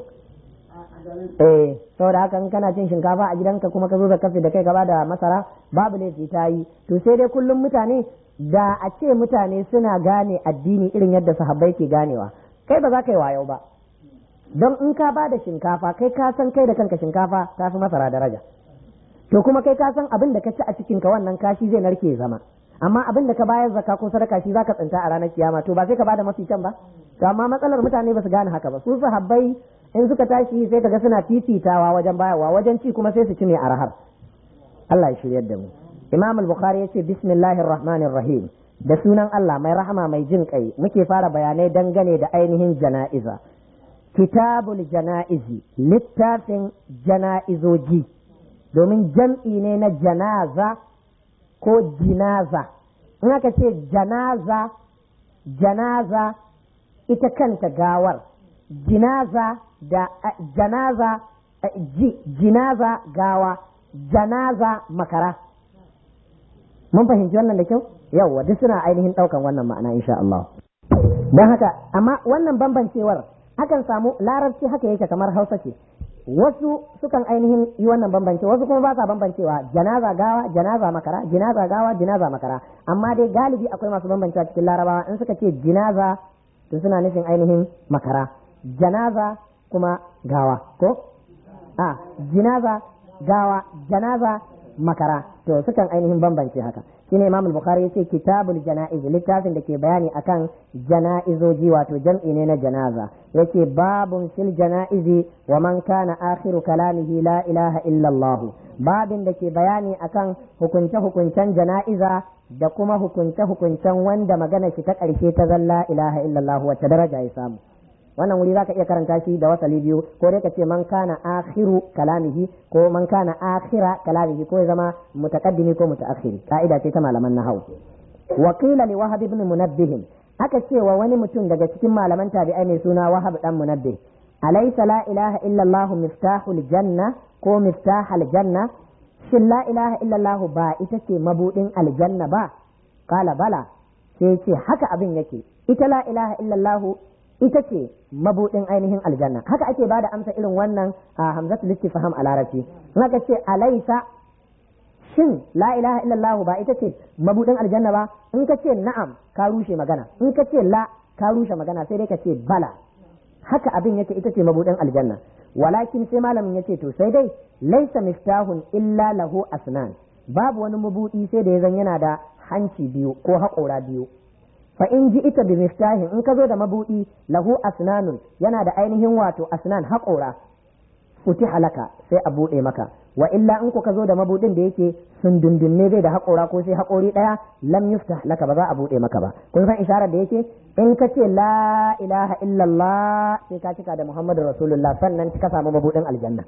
eh saboda haka in kana cin shinkafa a gidanka kuma ka zo zakafi da kai gaba da masara babu laifi ta yi to sai dai kullum mutane da a ce mutane suna gane addini irin yadda sahabbai ke ganewa kai ba za ka yi wayo ba don in ka ba da shinkafa kai ka san kai da kanka shinkafa ta fi masara daraja to kuma kai ka san abin da ka ci a cikinka wannan kashi zai narke zama amma abin da ka bayar zakka ko sadaka shi zaka tsinta a ranar kiyama to ba sai ka bada mafi can ba to amma matsalar mutane ba su gane haka ba su sahabbai in suka tashi sai kaga suna fifitawa wajen bayarwa wajen ci kuma sai su ci mai arhar Allah ya shiryar da mu Imam al-Bukhari yace bismillahir rahmanir rahim da sunan Allah mai rahama mai jin kai muke fara bayanai dangane da ainihin jana'iza kitabul jana'izi littafin jana'izoji domin jam'i ne na janaza ko jinaza in aka ce janaza janaza ita kanta gawar jinaza da janaza ji, jinaza gawa janaza makara mun fahimci wannan da kyau yawwa duk suna ainihin ɗaukan wannan ma'ana insha Allah don haka amma wannan bambancewar akan samu larabci haka yake kamar hausa ce wasu sukan ainihin yi wannan bambance wasu kuma ba sa bambancewa janaza gawa janaza makara jinaza gawa jinaza makara amma dai galibi akwai masu bambancewa cikin larabawa in suka ce jinaza to suna nufin ainihin makara janaza kuma gawa ko a jinaza gawa janaza makara to sukan ainihin bambance haka shine Imam al-Bukhari yace kitabul janaiz littafin da ke bayani akan janaizoji wato jam'i ne na janaza yace babun fil janaizi wa man kana akhiru kalamihi la ilaha illa Allah babin da ke bayani akan hukunce hukuncen janaiza da kuma hukunce hukuncen wanda magana shi ta karshe ta zalla ilaha illa Allah wacce daraja ya samu wannan wuri zaka iya karanta shi da wasali biyu ko dai ka ce man kana akhiru kalamihi ko man kana akhira kalamihi ko ya zama mutaqaddimi ko mutaakhiri ka'ida ce ta malaman nahwu wa qila li wahab ibn munabbih aka ce wa wani mutum daga cikin malaman tabi'ai mai suna wahab dan munabbih alaysa la ilaha illa allah miftahul janna ko miftahal janna shin la ilaha illa allah ba ita ce mabudin aljanna ba qala bala sai ce haka abin yake ita la ilaha illallah ita ce mabudin ainihin aljanna haka ake bada amsa irin wannan a hamzatul istifham a larabci in aka ce alaisa shin la ilaha illallah ba ita ce mabudin aljanna ba in ka ce na'am ka rushe magana in ka ce la ka rushe magana sai dai ka ce bala haka abin yake ita ce mabudin aljanna walakin sai malamin yace to sai dai laisa miftahun illa lahu asnan babu wani mabudi sai da ya zan yana da hanci biyu ko haƙora biyu fa in ji ita bi miftahin in ka zo da mabudi lahu asnanun yana da ainihin wato asnan haƙora futi halaka sai a buɗe maka wa illa in ku ka zo da mabudin da yake sun dundunne zai da haƙora ko sai haƙori ɗaya lam yuftah laka ba za a buɗe maka ba kun san isharar da yake in ka ce la ilaha illallah sai ka cika da muhammadu rasulullah sannan ka samu mabudin aljanna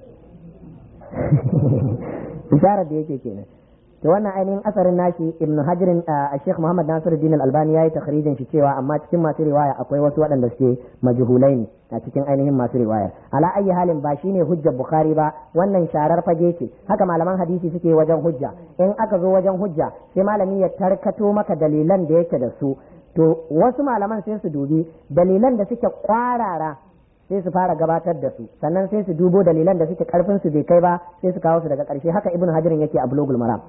isharar da yake kenan to wannan ainihin asarin nashi ibnu hajirin a sheikh muhammad nasiruddin al-albani yayi takhrijin shi cewa amma cikin masu riwaya akwai wasu waɗanda suke majhulai ne a cikin ainihin masu riwayar ala ayi halin ba shine hujjar bukhari ba wannan sharar fage ce haka malaman hadisi suke wajen hujja in aka zo wajen hujja sai malami ya tarkato maka dalilan da yake da su to wasu malaman sai su dubi dalilan da suke kwarara sai su fara gabatar da su sannan sai su dubo dalilan da suke karfin su bai kai ba sai su kawo su daga karshe haka ibnu hajarin yake a bulugul maram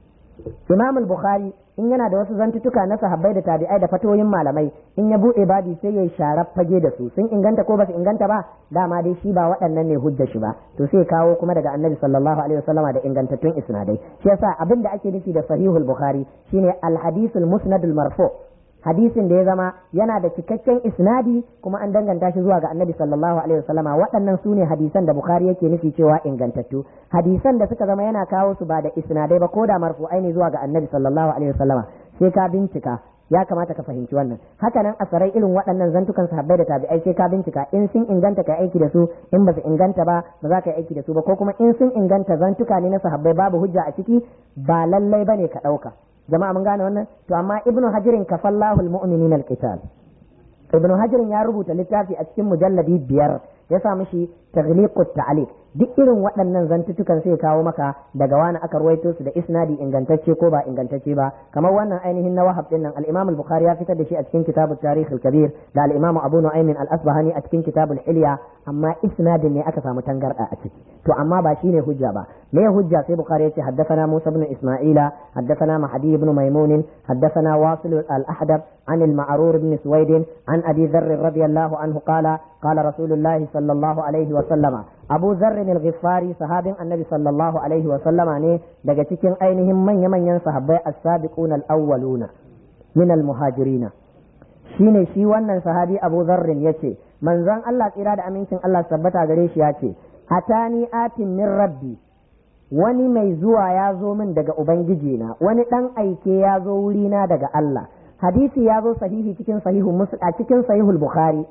imam al-bukhari in yana da wasu zantutuka na sahabbai da tabi'ai da fatoyin malamai in ya bude babi sai ya sharar fage da su sun inganta ko ba su inganta ba dama dai shi ba waɗannan ne hujja shi ba to sai kawo kuma daga annabi sallallahu alaihi wasallama da ingantattun isnadai shi yasa abin da ake nufi da sahihul bukhari shine al-hadithul musnadul marfu' hadisin da ya zama yana da cikakken isnadi kuma an danganta shi zuwa ga annabi sallallahu alaihi wasallama waɗannan su ne hadisan da bukhari yake nufi cewa ingantattu hadisan da suka zama yana kawo su ba da isnadai ba ko da marfu'ai ne zuwa ga annabi sallallahu alaihi wasallama sai ka bincika ya kamata ka fahimci wannan haka nan asarai irin waɗannan zantukan sahabbai da tabi'ai sai ka bincika in sun inganta ka aiki da su in ba su inganta ba ba za ka yi aiki da su ba ko kuma in sun inganta zantuka ne na sahabbai babu hujja a ciki ba lallai bane ka ɗauka jama'a mun gane wannan to amma ibnu hajirin kafallahu almu'minina alqital ibnu hajirin ya rubuta littafi a cikin mujalladi biyar ya sa mishi taghliqut ta'liq duk irin waɗannan zantutukan sai kawo maka daga wani aka ruwaito su da isnadi ingantacce ko ba ingantacce ba kamar wannan ainihin na wahab din nan al-imam al-bukhari ya fitar da shi a cikin kitabut tarikh al-kabir da al-imam abu nu'aym al-asbahani a cikin kitabul hilya amma isnadin ne aka samu tangarda a ciki to amma ba shine hujja ba me hujja sai bukhari ya ce haddathana musa ibn isma'ila haddathana mahdi ibn maimun haddathana wasil al-ahdab عن المعرور بن سويد عن أبي ذر رضي الله عنه قال قال رسول الله صلى الله عليه وسلم أبو ذر الغفاري صحاب النبي صلى الله عليه وسلم ne daga cikin ainihin manya-manyan sahabbai as-sabiquna al-awwaluna min al-muhajirina shine shi wannan sahabi Abu Dharr yace manzon Allah tsira da amincin Allah tabbata gare shi yace atani atin min rabbi wani mai zuwa ya zo min daga ubangiji na wani dan aike ya zo wurina daga Allah hadisi ya zo sahihi cikin sahihu a cikin sahihul bukhari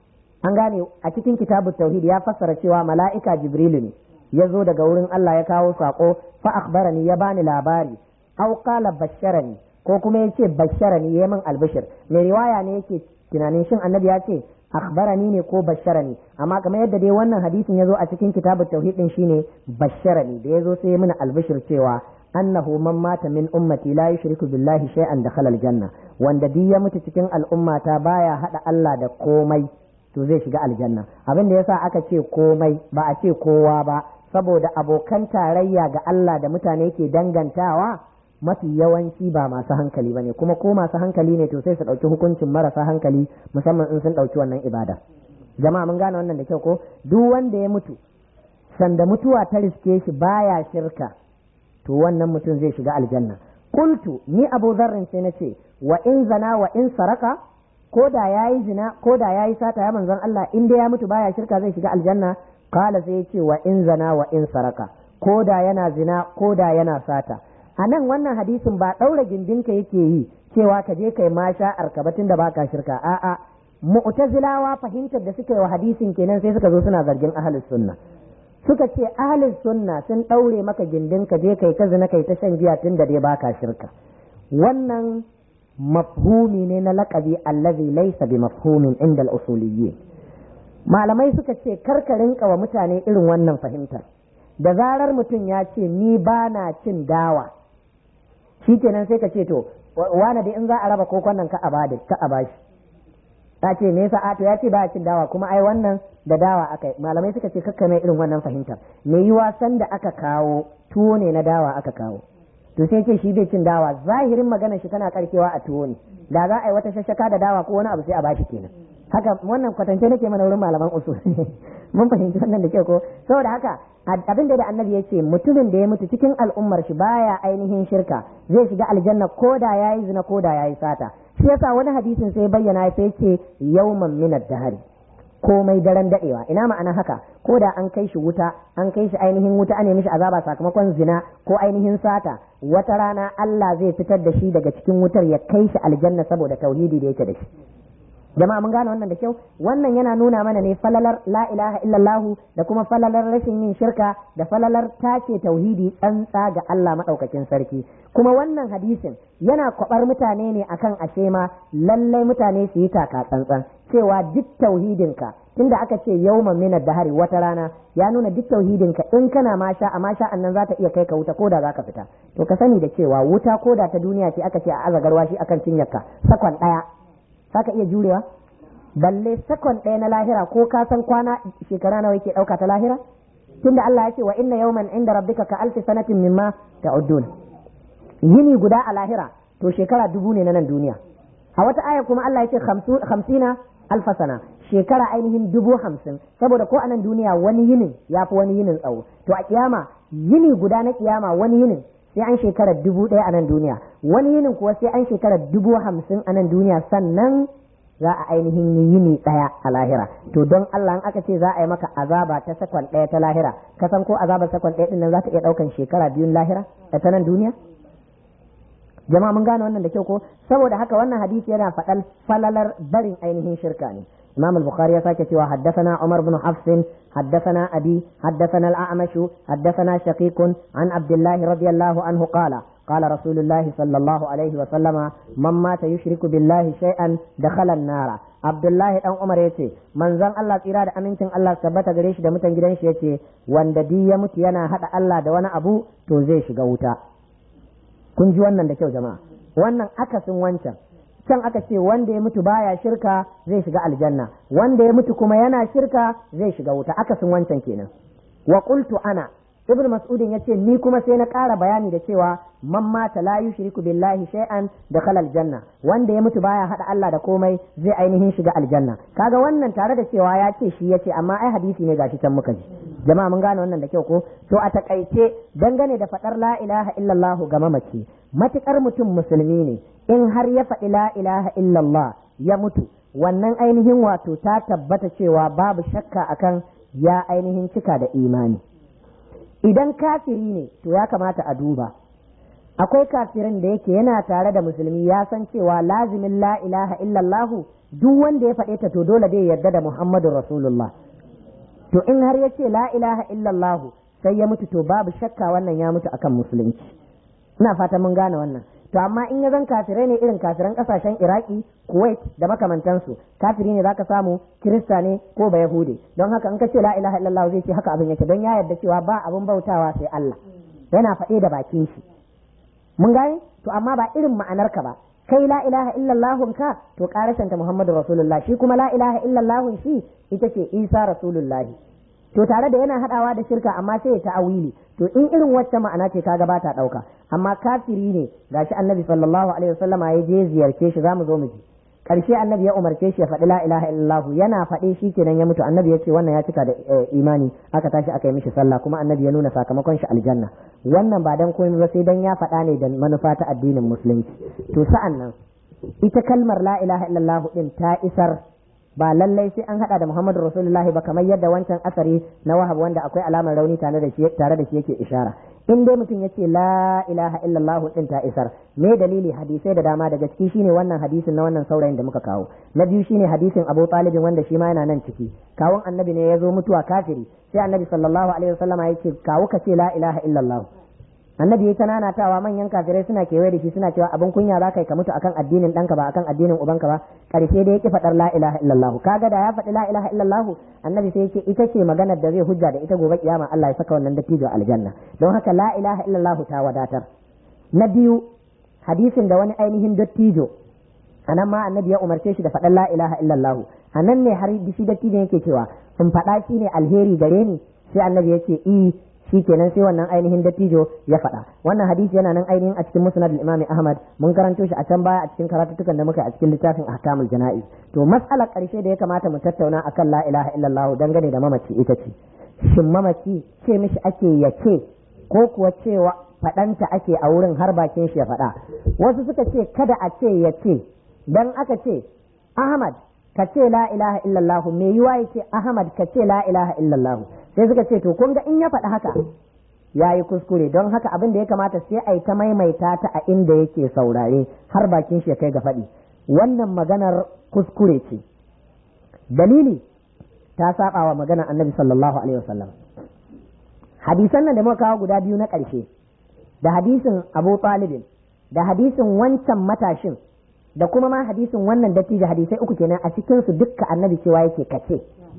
an gane a cikin kitabut tauhid ya fassara cewa mala'ika jibrilu ne ya zo daga wurin Allah ya kawo sako fa akhbarani ya bani labari aw qala basharani ko kuma ya ce basharani ya min albishir mai riwaya ne yake tunanin shin annabi ya ce akhbarani ne ko basharani amma kamar yadda dai wannan hadisin ya zo a cikin kitabut tauhid din shine basharani da ya zo sai ya mini albishir cewa annahu man mata min ummati la yushriku billahi shay'an dakhala aljanna wanda duk ya mutu cikin al'ummata baya hada Allah da komai to zai shiga aljanna abin da yasa aka ce komai ba a ce kowa ba saboda abokan tarayya ga Allah da mutane ke dangantawa mafi yawanci ba masu hankali bane kuma ko masu hankali ne to sai su dauki hukuncin marasa hankali musamman in sun dauki wannan ibada jama'a mun gane wannan da kyau ko duk wanda ya mutu sanda mutuwa ta riske shi baya shirka to wannan mutum zai shiga aljanna qultu ni abu zarrin sai nace wa in zana wa in saraka ko da yayi zina ko da yayi sata ya manzon Allah in dai ya mutu baya shirka zai shiga aljanna qala sai yace wa in zana wa in saraka ko da yana zina ko da yana sata a nan wannan hadisin ba ɗaura gindinka yake yi cewa ka je kai masha arkabatin da baka shirka a'a mu'tazilawa fahimtar da suka yi wa hadisin kenan sai suka zo suna zargin ahlus sunna suka ce ahlus sunna sun ɗaure maka gindin ka je kai ta zina kai ta shan giya tun da dai baka shirka wannan mafhumi ne na laƙabi allazi laysa bi mafhumin inda al-usuliyyin malamai suka ce karka rinka wa mutane irin wannan fahimtar da zarar mutum ya ce ni ba na cin dawa shi kenan sai ka ce to wane da in za a raba kokon nan ka a bada ka a bashi ta ce me yasa a to ya ce ba cin dawa kuma ai wannan da dawa aka yi malamai suka ce kakka mai irin wannan fahimtar me yiwa san da aka kawo tuwo ne na dawa aka kawo to sai ce shi bai cin dawa zahirin magana shi tana karkewa a tuwo ne da za a yi wata shashaka da dawa ko wani abu sai a bashi kenan haka wannan kwatance nake mana wurin malaman usul mun fahimci wannan da kyau ko saboda haka abin da annabi ya ce mutumin da ya mutu cikin al'ummar shi baya ainihin shirka zai shiga aljanna ko da yayi zina ko da yayi sata shi yasa wani hadisin sai bayyana sai ce yawman min ad-dahri komai daren dadewa ina ma'ana haka ko da an kai shi wuta an kai shi ainihin wuta an mishi azaba sakamakon zina ko ainihin sata wata rana Allah zai fitar da shi daga cikin wutar ya kai shi aljanna saboda tauhidi da yake da shi jama'a mun gane wannan da kyau wannan yana nuna mana ne falalar la ilaha illallah da kuma falalar rashin yin shirka da falalar tace tauhidi tsantsa ga Allah madaukakin sarki kuma wannan hadisin yana kwabar mutane ne akan ashe ma lallai mutane su yi taka tsantsan cewa duk tauhidinka tunda aka ce yawman min dahari wata rana ya nuna duk tauhidinka in kana masha a masha annan za ta iya kai ka wuta koda za ka fita to ka sani da cewa wuta koda ta duniya ce aka ce a azagarwa shi akan cinyarka sakon daya ka iya jurewa balle sakon ɗaya na lahira ko ka san kwana shekara nawa yake ɗauka ta lahira tunda Allah ya ce wa inna yawman inda rabbika ka alfi sanatin mimma ta'uddun yini guda a lahira to shekara dubu ne na nan duniya a wata aya kuma Allah ya ce hamsina alfa sana shekara ainihin dubu hamsin saboda ko a nan duniya wani yinin ya fi wani yinin tsawo to a kiyama yini guda na kiyama wani yinin sai an shekara dubu ɗaya a nan duniya wani yinin kuwa sai an shekara dubu hamsin a nan duniya sannan za a ainihin yi yini ɗaya a lahira to don Allah in aka ce za a yi maka azaba ta sakon ɗaya ta lahira ka san ko azabar sakon ɗaya ɗin nan za ta iya ɗaukan shekara biyun lahira da ta nan duniya jama'a mun gane wannan da kyau ko saboda haka wannan hadisi yana faɗal falalar barin ainihin shirka ne imam al-bukhari ya sake cewa haddathana umar bin hafs haddathana abi haddathana al-a'mash haddathana shaqiq an abdullah radiyallahu anhu qala قال رسول الله صلى الله عليه وسلم من مات يشرك بالله شيئا دخل النار عبد الله dan Umar yace manzon Allah tsira da amincin Allah tabbata gare shi da mutan gidan shi yace wanda di ya mutu yana hada Allah da wani abu to zai shiga wuta kun ji wannan da kyau jama'a wannan akasin wancan can aka ce wanda ya mutu baya shirka zai shiga aljanna wanda ya mutu kuma yana shirka zai shiga wuta akasin wancan kenan wa qultu ana ibn mas'udin yace ni kuma sai na ƙara bayani da cewa man mata la yushriku billahi shay'an dakhala aljanna wanda ya mutu baya hada Allah da komai zai ainihin shiga aljanna kaga wannan tare da cewa ya ce shi yace amma ai hadisi ne gashi can muka ji jama'a mun gane wannan da kyau ko to a takaice dangane da fadar la ilaha illallah ga mamaci matukar mutum musulmi ne in har ya faɗi la ilaha illallah ya mutu wannan ainihin wato ta tabbata cewa babu shakka akan ya ainihin cika da imani idan kafiri ne to ya kamata a duba akwai kafirin da yake yana tare da musulmi ya san cewa lazimin la ilaha illallahu duk wanda ya faɗe ta to dole dai yarda da muhammadu rasulullah to in har ya ce la ilaha illallahu sai ya mutu to babu shakka wannan ya mutu akan musulunci ina fata mun gane wannan to amma in ya zan kafirai ne irin kafiran kasashen iraki kuwait da makamantansu kafiri ne zaka samu kirista ne ko ba yahude don haka in ka ce la ilaha illallah zai ce haka abin yake don ya yarda cewa ba abin bautawa sai Allah yana faɗe da bakin shi mun gane to amma ba irin ma'anar ka ba kai la ilaha illallah ka to karashin ta muhammadu rasulullah shi kuma la ilaha illallah shi ita ce isa rasulullah to tare da yana hadawa da shirka amma sai ya ta'awili to in irin wacce ma'ana ce kaga ba ta dauka amma kafiri ne gashi annabi sallallahu alaihi wasallama ya je ziyarce shi zamu zo mu ji karshe annabi ya umarce shi ya faɗi la ilaha illallah yana faɗe shi kenan ya mutu annabi ya ce wannan ya cika da imani aka tashi aka yi mishi sallah kuma annabi ya nuna sakamakon shi aljanna wannan ba dan komai ba sai dan ya faɗa ne da manufa ta addinin musulunci to sa'an nan ita kalmar la ilaha illallah din ta isar ba lallai sai an hada da Muhammadu Rasulullahi ba kamar yadda wancan asari na Wahab wanda akwai alamar rauni tare da shi tare da shi yake ishara in dai mutum yace la ilaha illallah din ta isar me dalili hadisai da dama daga ciki shine wannan hadisin na wannan saurayin da muka kawo na biyu shine hadisin Abu Talib wanda shi ma yana nan ciki kawun annabi ne ya zo mutuwa kafiri sai annabi sallallahu alaihi wasallama yake kawo ka ce la ilaha illallah annabi ya tananatawa manyan kafirai suna kewaye da shi suna cewa abin kunya za ka yi ka mutu akan addinin ɗanka ba akan addinin ubanka ba karshe da yake faɗar la ilaha illallah kaga da ya faɗi la ilaha illallah annabi sai yake ita ce maganar da zai hujja da ita gobe kiyama Allah ya saka wannan dattijo aljanna don haka la ilaha illallah ta wadatar na biyu hadisin da wani ainihin dattijo anan ma annabi ya umarce shi da faɗan la ilaha illallah anan ne har shi dattijo yake cewa in faɗa shi ne alheri gare ni sai annabi ya ce i shi kenan sai wannan ainihin dattijo ya faɗa wannan hadisi yana nan ainihin a cikin musnad al-imam ahmad mun karanto shi a can baya a cikin karatutukan da muka yi a cikin littafin ahkamul jana'iz to mas'alar ƙarshe da ya kamata mu tattauna akan la ilaha illallah dangane da mamaci ita ce shin mamaci ce mishi ake yace ko kuwa cewa faɗanta ake a wurin har bakin shi ya faɗa wasu suka ce kada a ce ya ce dan aka ce ahmad ka ce la ilaha illallah me yiwa ya ce ahmad ka ce la ilaha illallah sai suka ce to kun ga in ya faɗi haka ya yi kuskure don haka abin da ya kamata sai a yi ta maimaita ta a inda yake saurare har bakin shi ya kai ga faɗi wannan maganar kuskure ce dalili ta saba wa maganar annabi sallallahu alaihi wasallam hadisan nan da muka kawo guda biyu na ƙarshe da hadisin abu talibin da hadisin wancan matashin da kuma ma hadisin wannan dattijo hadisai uku kenan a cikin su dukka annabi cewa yake kace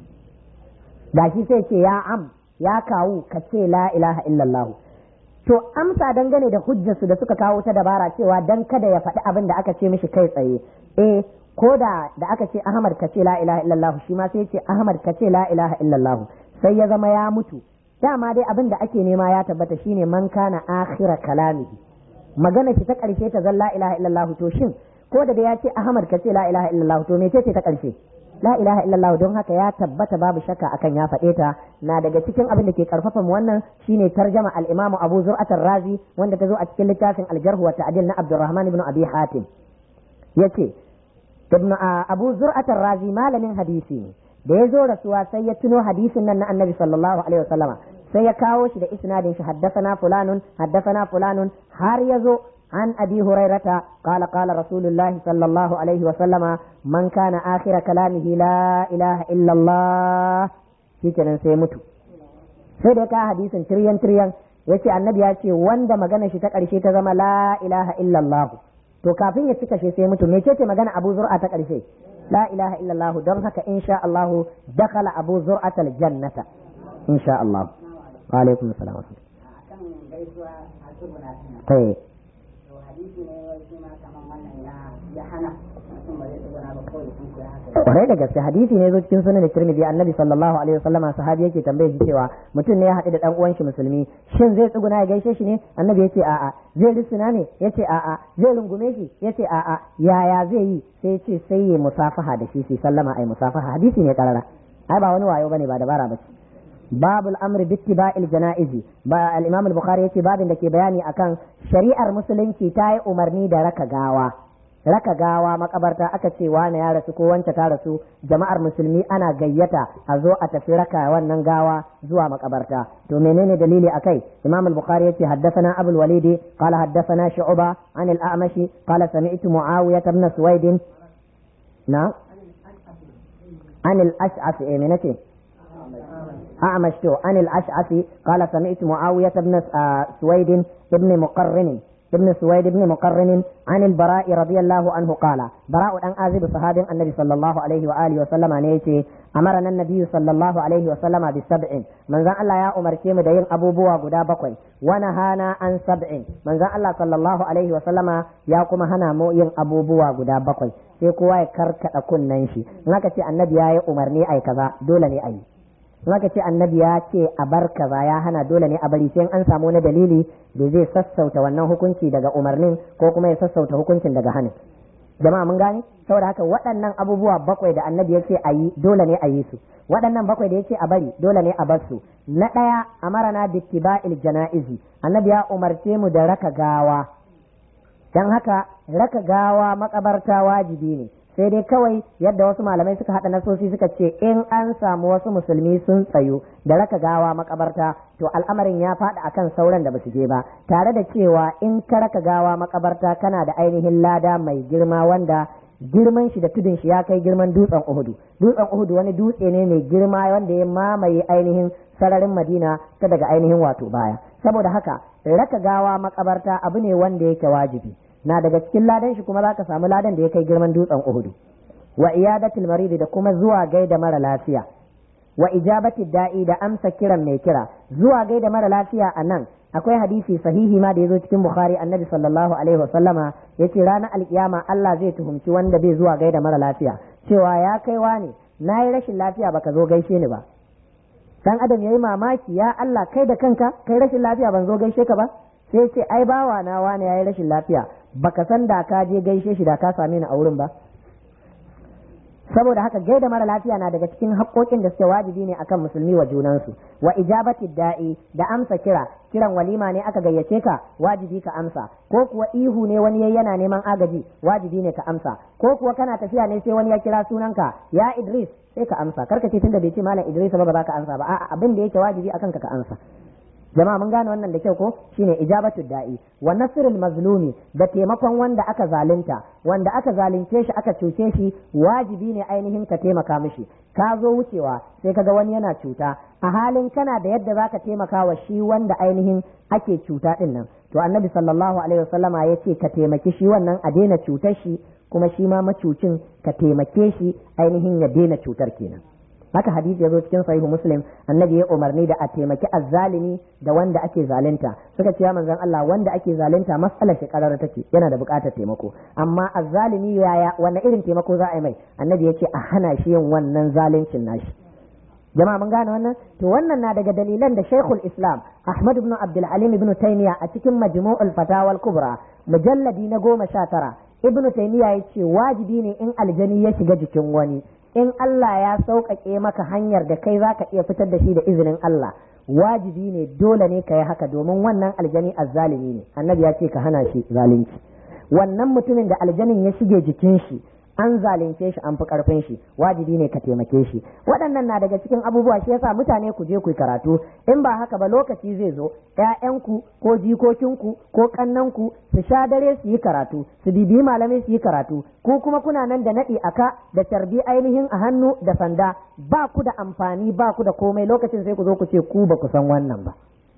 gashi sai ce ya am ya kawu kace la ilaha illallah to amsa dangane da hujjarsu da suka kawo ta dabara cewa dan kada ya faɗi abin da aka ce mishi kai tsaye eh ko da da aka ce ahmad kace la ilaha illallah shi ma sai ce ahmad kace la ilaha illallah sai ya zama ya mutu dama dai abin da ake nema ya tabbata shine man kana akhira kalamihi magana shi ta karshe ta zan la ilaha illallah to shin ko da ya ce ahmad kace la ilaha illallah to me ce ta karshe la ilaha illallah don haka ya tabbata babu shakka akan ya faɗe ta na daga cikin abin da ke karfafa mu wannan shine tarjama al-imamu Abu Zur'at razi wanda ta zo a cikin littafin al-Jarh wa Ta'dil na Abdurrahman ibn Abi Hatim yace ibn Abu Zur'at razi malamin hadisi ne da ya zo rasuwa sai ya tuno hadisin nan na Annabi sallallahu alaihi wasallama sai ya kawo shi da isnadin shi haddasana fulanun haddasana fulanun har ya zo عن أبي هريرة قال قال رسول الله صلى الله عليه وسلم من كان آخر كلامه لا إله إلا الله shikenan sai mutu sai da ka hadisin tiryan tiryan yace annabi ya ce wanda magana shi ta ƙarshe ta zama la ilaha illallah to kafin ya cika shi sai mutu me ce magana Abu Zur'a ta ƙarshe la ilaha illallah don haka insha Allah dakhala Abu Zur'a jannata insha Allah wa alaikum assalam eh kwarai da gaske hadisi ne zo cikin sunan Tirmidhi annabi sallallahu alaihi wasallama sahabi yake tambaye shi cewa mutum ne ya haɗu da dan uwan shi musulmi shin zai tsuguna ya gaishe shi ne annabi yace a'a zai risina ne yace a'a zai rungume shi yace a'a yaya zai yi sai yace sai ya musafaha da shi sai sallama ai musafaha hadisi ne karara ai ba wani wayo bane ba dabara bace باب الامر باتباع الجنائز با الامام البخاري yace babin da ke bayani akan shari'ar musulunci ta yi umarni da raka gawa raka gawa makabarta aka ce wane ya rasu ko wance ta rasu jama'ar musulmi ana gayyata a zo a tafi raka wannan gawa zuwa makabarta to menene dalili akai imam al-bukhari yace haddathana abul walidi qala haddathana shu'ba an al-a'mashi qala sami'tu muawiyah ibn suwaid na an al-ash'af eh menene أعمش عن الأشعث قال سمعت معاوية بن سويد بن مقرن ابن سويد بن مقرن عن البراء رضي الله عنه قال براء أن آذب صحاب النبي صلى الله عليه وآله وسلم نيتي أمرنا النبي صلى الله عليه وسلم بسبع من ذا الله يا أمر كيم دين أبو بوا قدا بقوي ونهانا عن سبع من ذا الله صلى الله عليه وسلم يا كما هنا مو ين أبو بوا قدا بقوي sai kowa ya karkada kunnen shi in aka ce annabi ya yi umarni ai kaza dole ne ai Maka ce annabi ya ce a bar kaza ya hana dole ne a bari sai an samu wani dalili da zai sassauta wannan hukunci daga umarnin ko kuma ya sassauta hukuncin daga hanin jama'a mun gane saboda haka waɗannan abubuwa bakwai da annabi ya ce a yi dole ne a yi su waɗannan bakwai da ya ce a bari dole ne a bar su na ɗaya amarana bittiba'il jana'izi annabi ya umarce mu da raka gawa dan haka raka gawa makabarta wajibi ne sai dai kawai yadda wasu malamai suka haɗa nasosi suka ce in an samu wasu musulmi sun tsayu da raka gawa makabarta to al'amarin ya faɗi akan sauran da basu je ba tare da cewa in ka raka gawa makabarta kana da ainihin lada mai girma wanda girman shi da tudun shi ya kai girman dutsen Uhudu dutsen Uhudu wani dutse ne mai girma wanda ya mamaye ainihin sararin Madina ta daga ainihin wato baya saboda haka raka gawa makabarta abu ne wanda yake wajibi na daga cikin ladan shi kuma za ka samu ladan da ya kai girman dutsen Uhudu wa iyadatul maridi da kuma zuwa gaida mara lafiya wa ijabati da'i da amsa kiran mai kira zuwa gaida mara lafiya a nan akwai hadisi sahihi ma da yazo cikin bukhari annabi sallallahu alaihi wa sallama yace ranar alkiyama Allah zai tuhumci wanda bai zuwa gaida mara lafiya cewa ya kaiwa ne na yi rashin lafiya baka zo gaishe ni ba dan adam yayi mamaki ya Allah kai da kanka kai rashin lafiya ban zo gaishe ka ba sai ce ai bawa na wani yayi rashin lafiya baka san da ka je gaishe shi da ka same ni a wurin ba saboda haka gaida mara lafiya na daga cikin haƙoƙin da suke wajibi ne akan musulmi wa junansu wa ijabati da'i da amsa kira kiran walima ne aka gayyace ka wajibi ka amsa ko kuwa ihu ne wani yayi yana neman agaji wajibi ne ka amsa ko kuwa kana tafiya ne sai wani ya kira sunanka ya Idris sai ka amsa karka ce tunda bai ce malam Idris ba ba za ka amsa ba a'a abin da yake wajibi akan ka ka amsa jama'a mun gane wannan da kyau ko shine ijabatu da'i wa nasrul mazlumi da taimakon wanda aka zalunta wanda aka zalunce shi aka cuce shi wajibi ne ainihin ka taimaka mishi ka zo wucewa sai kaga wani yana cuta a halin kana da yadda zaka taimaka wa shi wanda ainihin ake cuta din nan to annabi sallallahu alaihi wasallama ya ce ka taimaki shi wannan a daina cutar shi kuma shi ma macucin ka taimake shi ainihin ya daina cutar kenan haka hadisi ya zo cikin sahihu muslim annabi ya umarni da a taimaki azzalimi da wanda ake zalunta suka ce ya manzon Allah wanda ake zalunta matsalar shi karar take yana da buƙatar taimako amma azzalimi yaya wanne irin taimako za a yi mai annabi ya ce a hana shi yin wannan zaluncin nashi jama'a mun gane wannan to wannan na daga dalilan da Sheikhul Islam Ahmad ibn Abdul Halim ibn Taymiyyah a cikin Majmu'ul Fatawa al-Kubra mujalladi na goma sha tara Ibn Taymiyyah ya ce wajibi ne in aljani ya shiga jikin wani in Allah ya sauƙaƙe maka hanyar da kai zaka iya fitar da shi da izinin Allah wajibi ne dole ne ka yi haka domin wannan aljani azzalimi ne annabi ya ce ka hana shi zalunci wannan mutumin da aljanin ya shige jikin shi an zalunce shi an fi karfin shi wajibi ne ka taimake shi waɗannan na daga cikin abubuwa shi yasa mutane ku je ku yi karatu in ba haka ba lokaci zai zo ƴaƴanku ko jikokinku ko ƙannanku su sha dare su yi karatu su bibiyi malamai su yi karatu ku kuma kuna nan da naɗi aka da tarbi ainihin a hannu da sanda ba ku da amfani ba ku da komai lokacin sai ku zo ku ce ku ba ku san wannan ba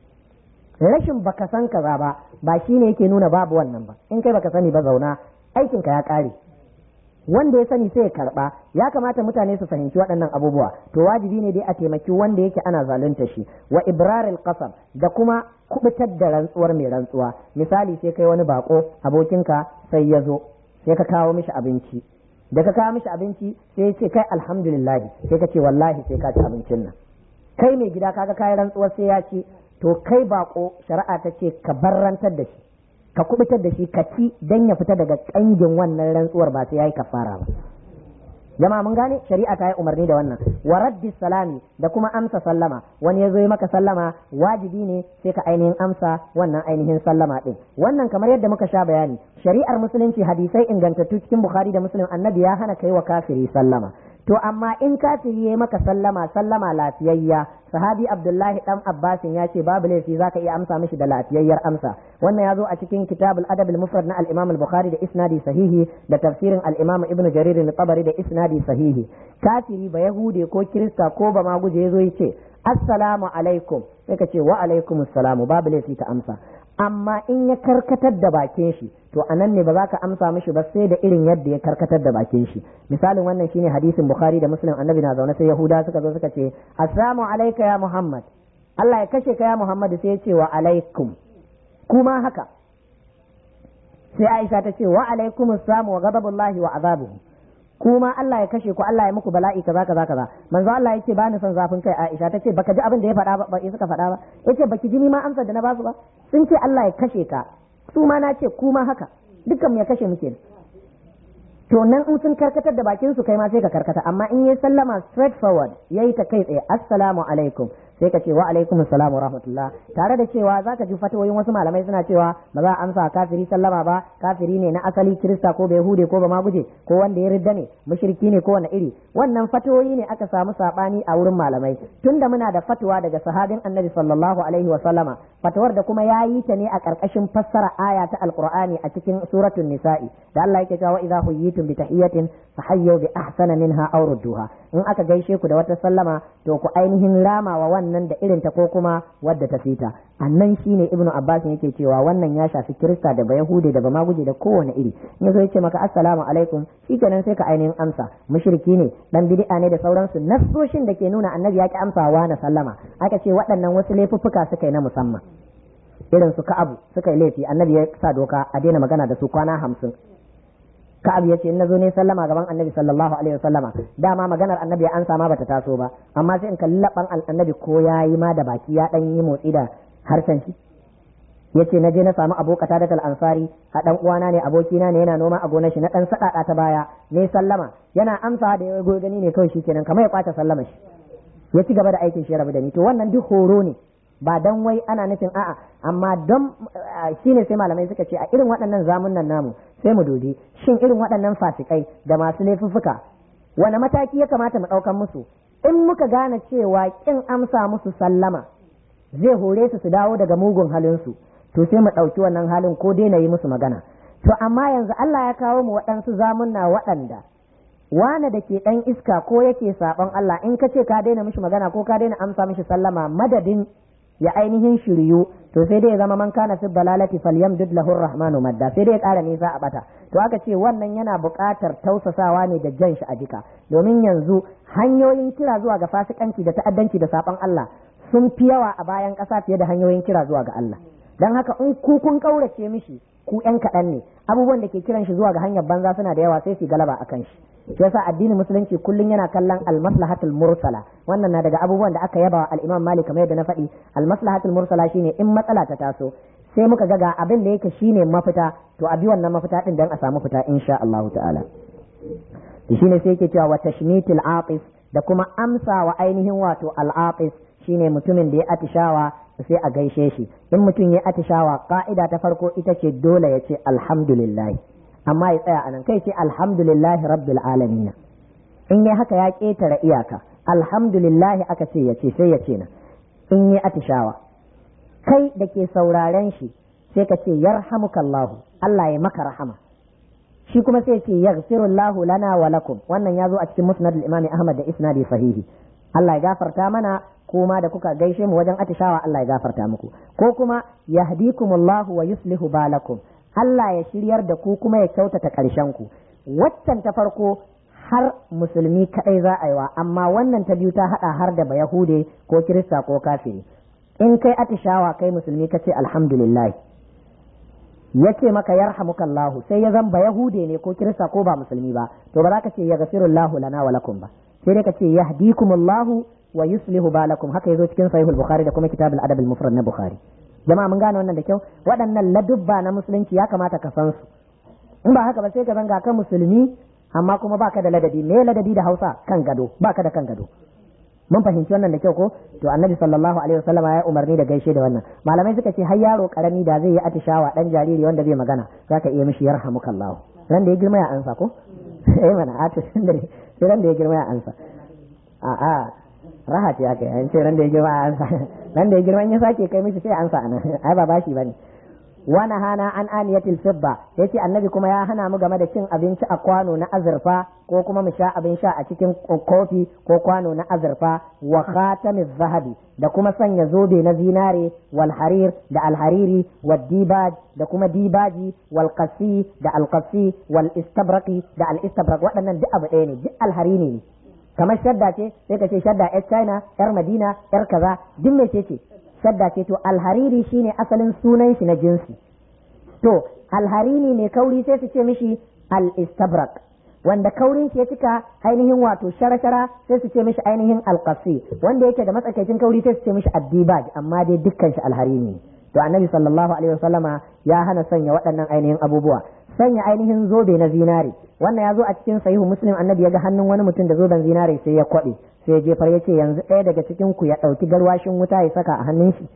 rashin baka san kaza ba ba shine yake nuna babu wannan ba in kai baka sani ba zauna aikinka ya ƙare wanda ya sani sai ya karba ya kamata mutane su fahimci waɗannan abubuwa to wajibi ne dai a taimaki wanda yake ana zalunta shi wa ibraril qasam da kuma kubutar da rantsuwar mai rantsuwa misali sai kai wani bako abokinka sai ya zo sai ka kawo mishi abinci da ka kawo mishi abinci sai ya ce kai alhamdulillah sai ka ce wallahi sai ka ci abincin nan kai mai gida kaga kayi rantsuwar sai ya ci to kai bako shari'a ta ce ka barrantar da shi ka kubutar da shi ka ci dan ya fita daga kangin wannan rantsuwar ba sai yayi kafara ba jama'a mun gane shari'a ta yi umarni da wannan wa raddi salami da kuma amsa sallama wani ya zo yi maka sallama wajibi ne sai ka ainihin amsa wannan ainihin sallama din wannan kamar yadda muka sha bayani shari'ar musulunci hadisai ingantattu cikin bukhari da muslim annabi ya hana kai wa kafiri sallama to amma in kafiri ya maka sallama sallama lafiyayya sahabi abdullahi dan abbasin ya ce babu laifi zaka iya amsa mishi da lafiyayyar amsa wannan ya zo a cikin kitabul adab al mufrad na al imam al bukhari da isnadi sahihi da tafsirin al imam ibnu jarir al tabari da isnadi sahihi kafiri ba yahude ko kirista ko ba ma guje yazo yace assalamu alaikum sai ka ce wa alaikum assalamu babu laifi ka amsa amma in ya karkatar da bakin shi to anan ne ba za ka amsa mishi ba sai da irin yadda ya karkatar da bakin shi misalin wannan shine hadisin bukhari da muslim annabi na zaune sai yahuda suka zo suka ce assalamu alayka ya muhammad Allah ya kashe ka ya muhammad sai ya ce wa alaikum kuma haka sai aisha ta ce wa alaikum assalam wa ghadabullahi wa azabuhu kuma Allah ya kashe ku Allah ya muku bala'i kaza kaza kaza manzo Allah yake ba ni son zafin kai Aisha tace baka ji abin da ya faɗa ba ba suka faɗa ba yace baki ji ni ma amsar da na basu ba sun ce Allah ya kashe ka su ma na ce kuma haka dukkan mu ya kashe muke to nan in sun karkatar da bakin su kai ma sai ka karkata amma in yayi sallama straight forward yayi ta kai tsaye assalamu alaikum sai ka ce wa alaikum assalam wa rahmatullah tare da cewa zaka ji fatawoyin wasu malamai suna cewa ba za a amsa kafiri sallama ba kafiri ne na asali kirista ko bai hude ko ba ma guje ko wanda ya ridda ne mushriki ne ko wani iri wannan fatawoyi ne aka samu sabani a wurin malamai tunda muna da fatwa daga sahabin annabi sallallahu alaihi wa sallama fatawar da kuma yayi ta ne a karkashin fassara aya ta alqur'ani a cikin suratul nisa'i da Allah yake cewa idza huyitum bi tahiyatin fahayyu bi ahsana minha aw rudduha in aka gaishe ku da wata sallama to ku ainihin rama wa wannan da irinta ko kuma wadda ta fita annan shine ibnu abbas yake cewa wannan ya shafi kirista da bayahude da bamaguje da kowane iri in yazo yace maka assalamu alaikum shikenan sai ka ainihin amsa mushriki ne dan bid'a ne da sauransu nassoshin da ke nuna annabi ya ki amsawa na sallama aka ce waɗannan wasu laifuffuka suka yi na musamman irin su ka'abu suka yi laifi annabi ya sa doka a daina magana da su kwana hamsin ka'ab ya ce in nazo ne sallama gaban annabi sallallahu alaihi wasallama dama maganar annabi ya ansa ma bata taso ba amma sai in kalli laban annabi ko yayi ma da baki ya dan yi motsi da harshen shi yace na je na samu abokata da ansari a dan uwana ne abokina ne yana noma a gonar shi na dan sadaka ta baya ne sallama yana amsa da ya gani ne kawai shikenan kamar ya kwata sallama shi ya ci gaba da aikin shi ya rabu da ni to wannan duk horo ne ba dan wai ana nufin a'a amma don shine sai malamai suka ce a irin waɗannan zamunan namu sai mu dubi shin irin waɗannan fasikai da masu laifuffuka wani mataki ya kamata mu ɗaukan musu in muka gane cewa kin amsa musu sallama zai hore su su dawo daga mugun halinsu to sai mu ɗauki wannan halin ko daina yi musu magana to amma yanzu Allah ya kawo mu waɗansu zamunna waɗanda wane da ke ɗan iska ko yake saɓon Allah in ka ce ka daina mishi magana ko ka daina amsa mishi sallama madadin ya ainihin shiryu to sai dai ya zama man kana fi dalalati falyamdud lahu rahmanu madda sai dai ya ƙara nisa a bata to aka ce wannan yana buƙatar tausasawa ne da jan shi a jika domin yanzu hanyoyin kira zuwa ga fasikanci da ta'addanci da saɓon Allah sun fi yawa a bayan ƙasa fiye da hanyoyin kira zuwa ga Allah dan haka in ku kun kaurace mishi ku ƴan kaɗan ne abubuwan da ke kiran shi zuwa ga hanyar banza suna da yawa sai su galaba akan shi shi yasa addinin musulunci kullum yana kallon almaslahatul mursala wannan na daga abubuwan da aka yaba wa al-Imam Malik kamar yadda na faɗi almaslahatul mursala shine in matsala ta taso sai muka ga ga abin da yake shine mafita to a bi wannan mafita din dan a samu fita insha Allah ta'ala shine sai yake cewa wa tashmitil atif da kuma amsa wa ainihin wato al-atif shine mutumin da ya atishawa sai a gaishe shi in mutum ya atishawa ka'ida ta farko ita ce dole ya ce alhamdulillah amma ya tsaya anan kai ce alhamdulillah rabbil alamin in ya haka ya ketare iyaka alhamdulillah aka ce ya ce sai ya ce na in ya atishawa kai da ke sauraren shi sai ka ce yarhamukallahu Allah ya maka rahama shi kuma sai ce yaghfirullahu lana wa lakum wannan ya zo a cikin musnad al-imam Ahmad da isnadi sahihi Allah ya gafarta mana kuma da kuka gaishe mu wajen atishawa Allah ya gafarta muku ko kuma yahdikumullahu wa yuslihu balakum Allah ya shiryar da ku kuma ya kyautata ƙarshen ku waccan ta farko har musulmi kadai za a yi wa amma wannan ta biyu ta hada har da bayahude ko kirista ko kafiri in kai atishawa kai musulmi kace alhamdulillah yace maka yarhamukallahu sai ya zan bayahude ne ko kirista ko ba musulmi ba to ba za ka ce ya gafirullahu lana wa lakum ba sai dai ka ce yahdikumullahu wa yuslihu balakum haka yazo cikin sahihul bukhari da kuma kitabul adab al mufrad na bukhari jama'a mun gane wannan da kyau waɗannan ladubba na musulunci ya kamata ka san su in ba haka ba sai ka zanga ka musulmi amma kuma baka da ladabi me ladabi da Hausa kan gado baka da kan gado mun fahimci wannan da kyau ko to annabi sallallahu alaihi wasallama ya umarni da gaishe da wannan malamai suka ce har yaro karami da zai yi atishawa dan jariri wanda bai magana zaka iya mishi yarhamukallahu ran da ya girma ya ansa ko eh mana a to sai ran da ya girma ya ansa a a raha ce aka yi ce ran da ya girma ya ansa ran da ya girma ya sake kai mishi sai ansa anan ai ba bashi bane wa hana an aniyatil fidda yace annabi kuma ya hana mu game da cin abinci a kwano na azurfa ko kuma mu sha abin sha a cikin kofi ko kwano na azurfa wa khatamiz zahabi da kuma sanya zobe na zinare wal harir da alhariri wal dibaj da kuma dibaji wal qasi da al qasi wal istabraqi da al istabraq waɗannan duk abu ɗaya ne duk alharini ne kamar shadda ce sai ka ce shadda yar china yar madina yar kaza duk me ce ce shadda ce to alhariri shine asalin sunan shi na jinsi to alharini ne kauri sai su ce mishi al-istabrak wanda kaurin shi ya cika ainihin wato shara-shara sai su ce mishi ainihin alqasi wanda yake da matsakaicin kauri sai su ce mishi addibaj amma dai dukkan shi alharini to annabi sallallahu alaihi wasallama ya hana sanya waɗannan ainihin abubuwa sanya ainihin zobe na zinare wannan ya zo a cikin sahihu muslim annabi ya ga hannun wani mutum da zoben zinare sai ya kwaɓe sai ya jefar ya ce yanzu ɗaya daga cikin ku ya ɗauki garwashin wuta ya saka a hannun shi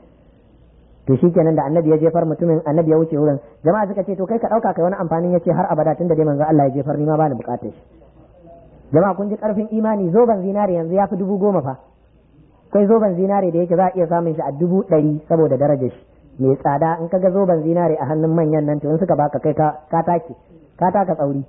to shi kenan da annabi ya jefar mutumin annabi ya wuce wurin jama'a suka ce to kai ka ɗauka kai wani amfanin ya ce har abada tun da dai manzo Allah ya jefar ni ma bani bukatar shi jama'a kun ji karfin imani zoben zinare yanzu ya fi dubu goma fa kai zoben zinare da yake za a iya samun shi a dubu ɗari saboda darajar shi mai tsada in ka ga zoben zinare a hannun manyan nan to in suka baka kai ka take ka taka tsauri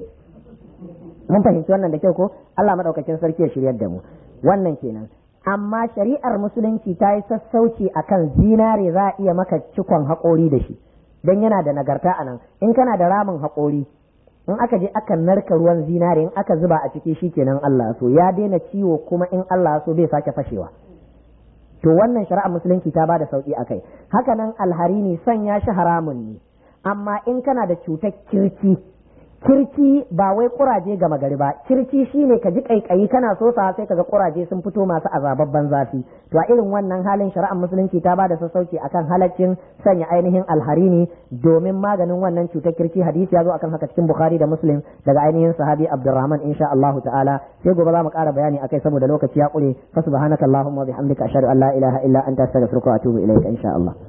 mun fahimci wannan da kyau ko Allah madaukakin sarki ya shiryar da mu wannan kenan amma shari'ar musulunci ta yi sassauci akan zinare za a iya maka cikon haƙori da shi don yana da nagarta a nan in kana da ramin haƙori in aka je aka narka ruwan zinare in aka zuba a ciki shi kenan Allah so ya daina ciwo kuma in Allah so bai sake fashewa to wannan shari'ar musulunci ta bada sauki akai haka nan alharini sanya shi haramun ne amma in kana da cutar kirci kirci ba wai kuraje gama gari ba kirci shine ka ji kaikayi kana so sa sai kaga kuraje sun fito masu azababban zafi to a irin wannan halin shari'ar musulunci ta bada sassauci akan halaccin sanya ainihin alharini domin maganin wannan cutar kirci hadisi ya zo akan haka cikin bukhari da muslim daga ainihin sahabi abdurrahman insha Allah ta'ala sai gobe za mu ƙara bayani akai saboda lokaci ya ƙure fa subhanakallahumma wa bihamdika ashhadu an la ilaha illa anta astaghfiruka wa atubu ilayka insha Allah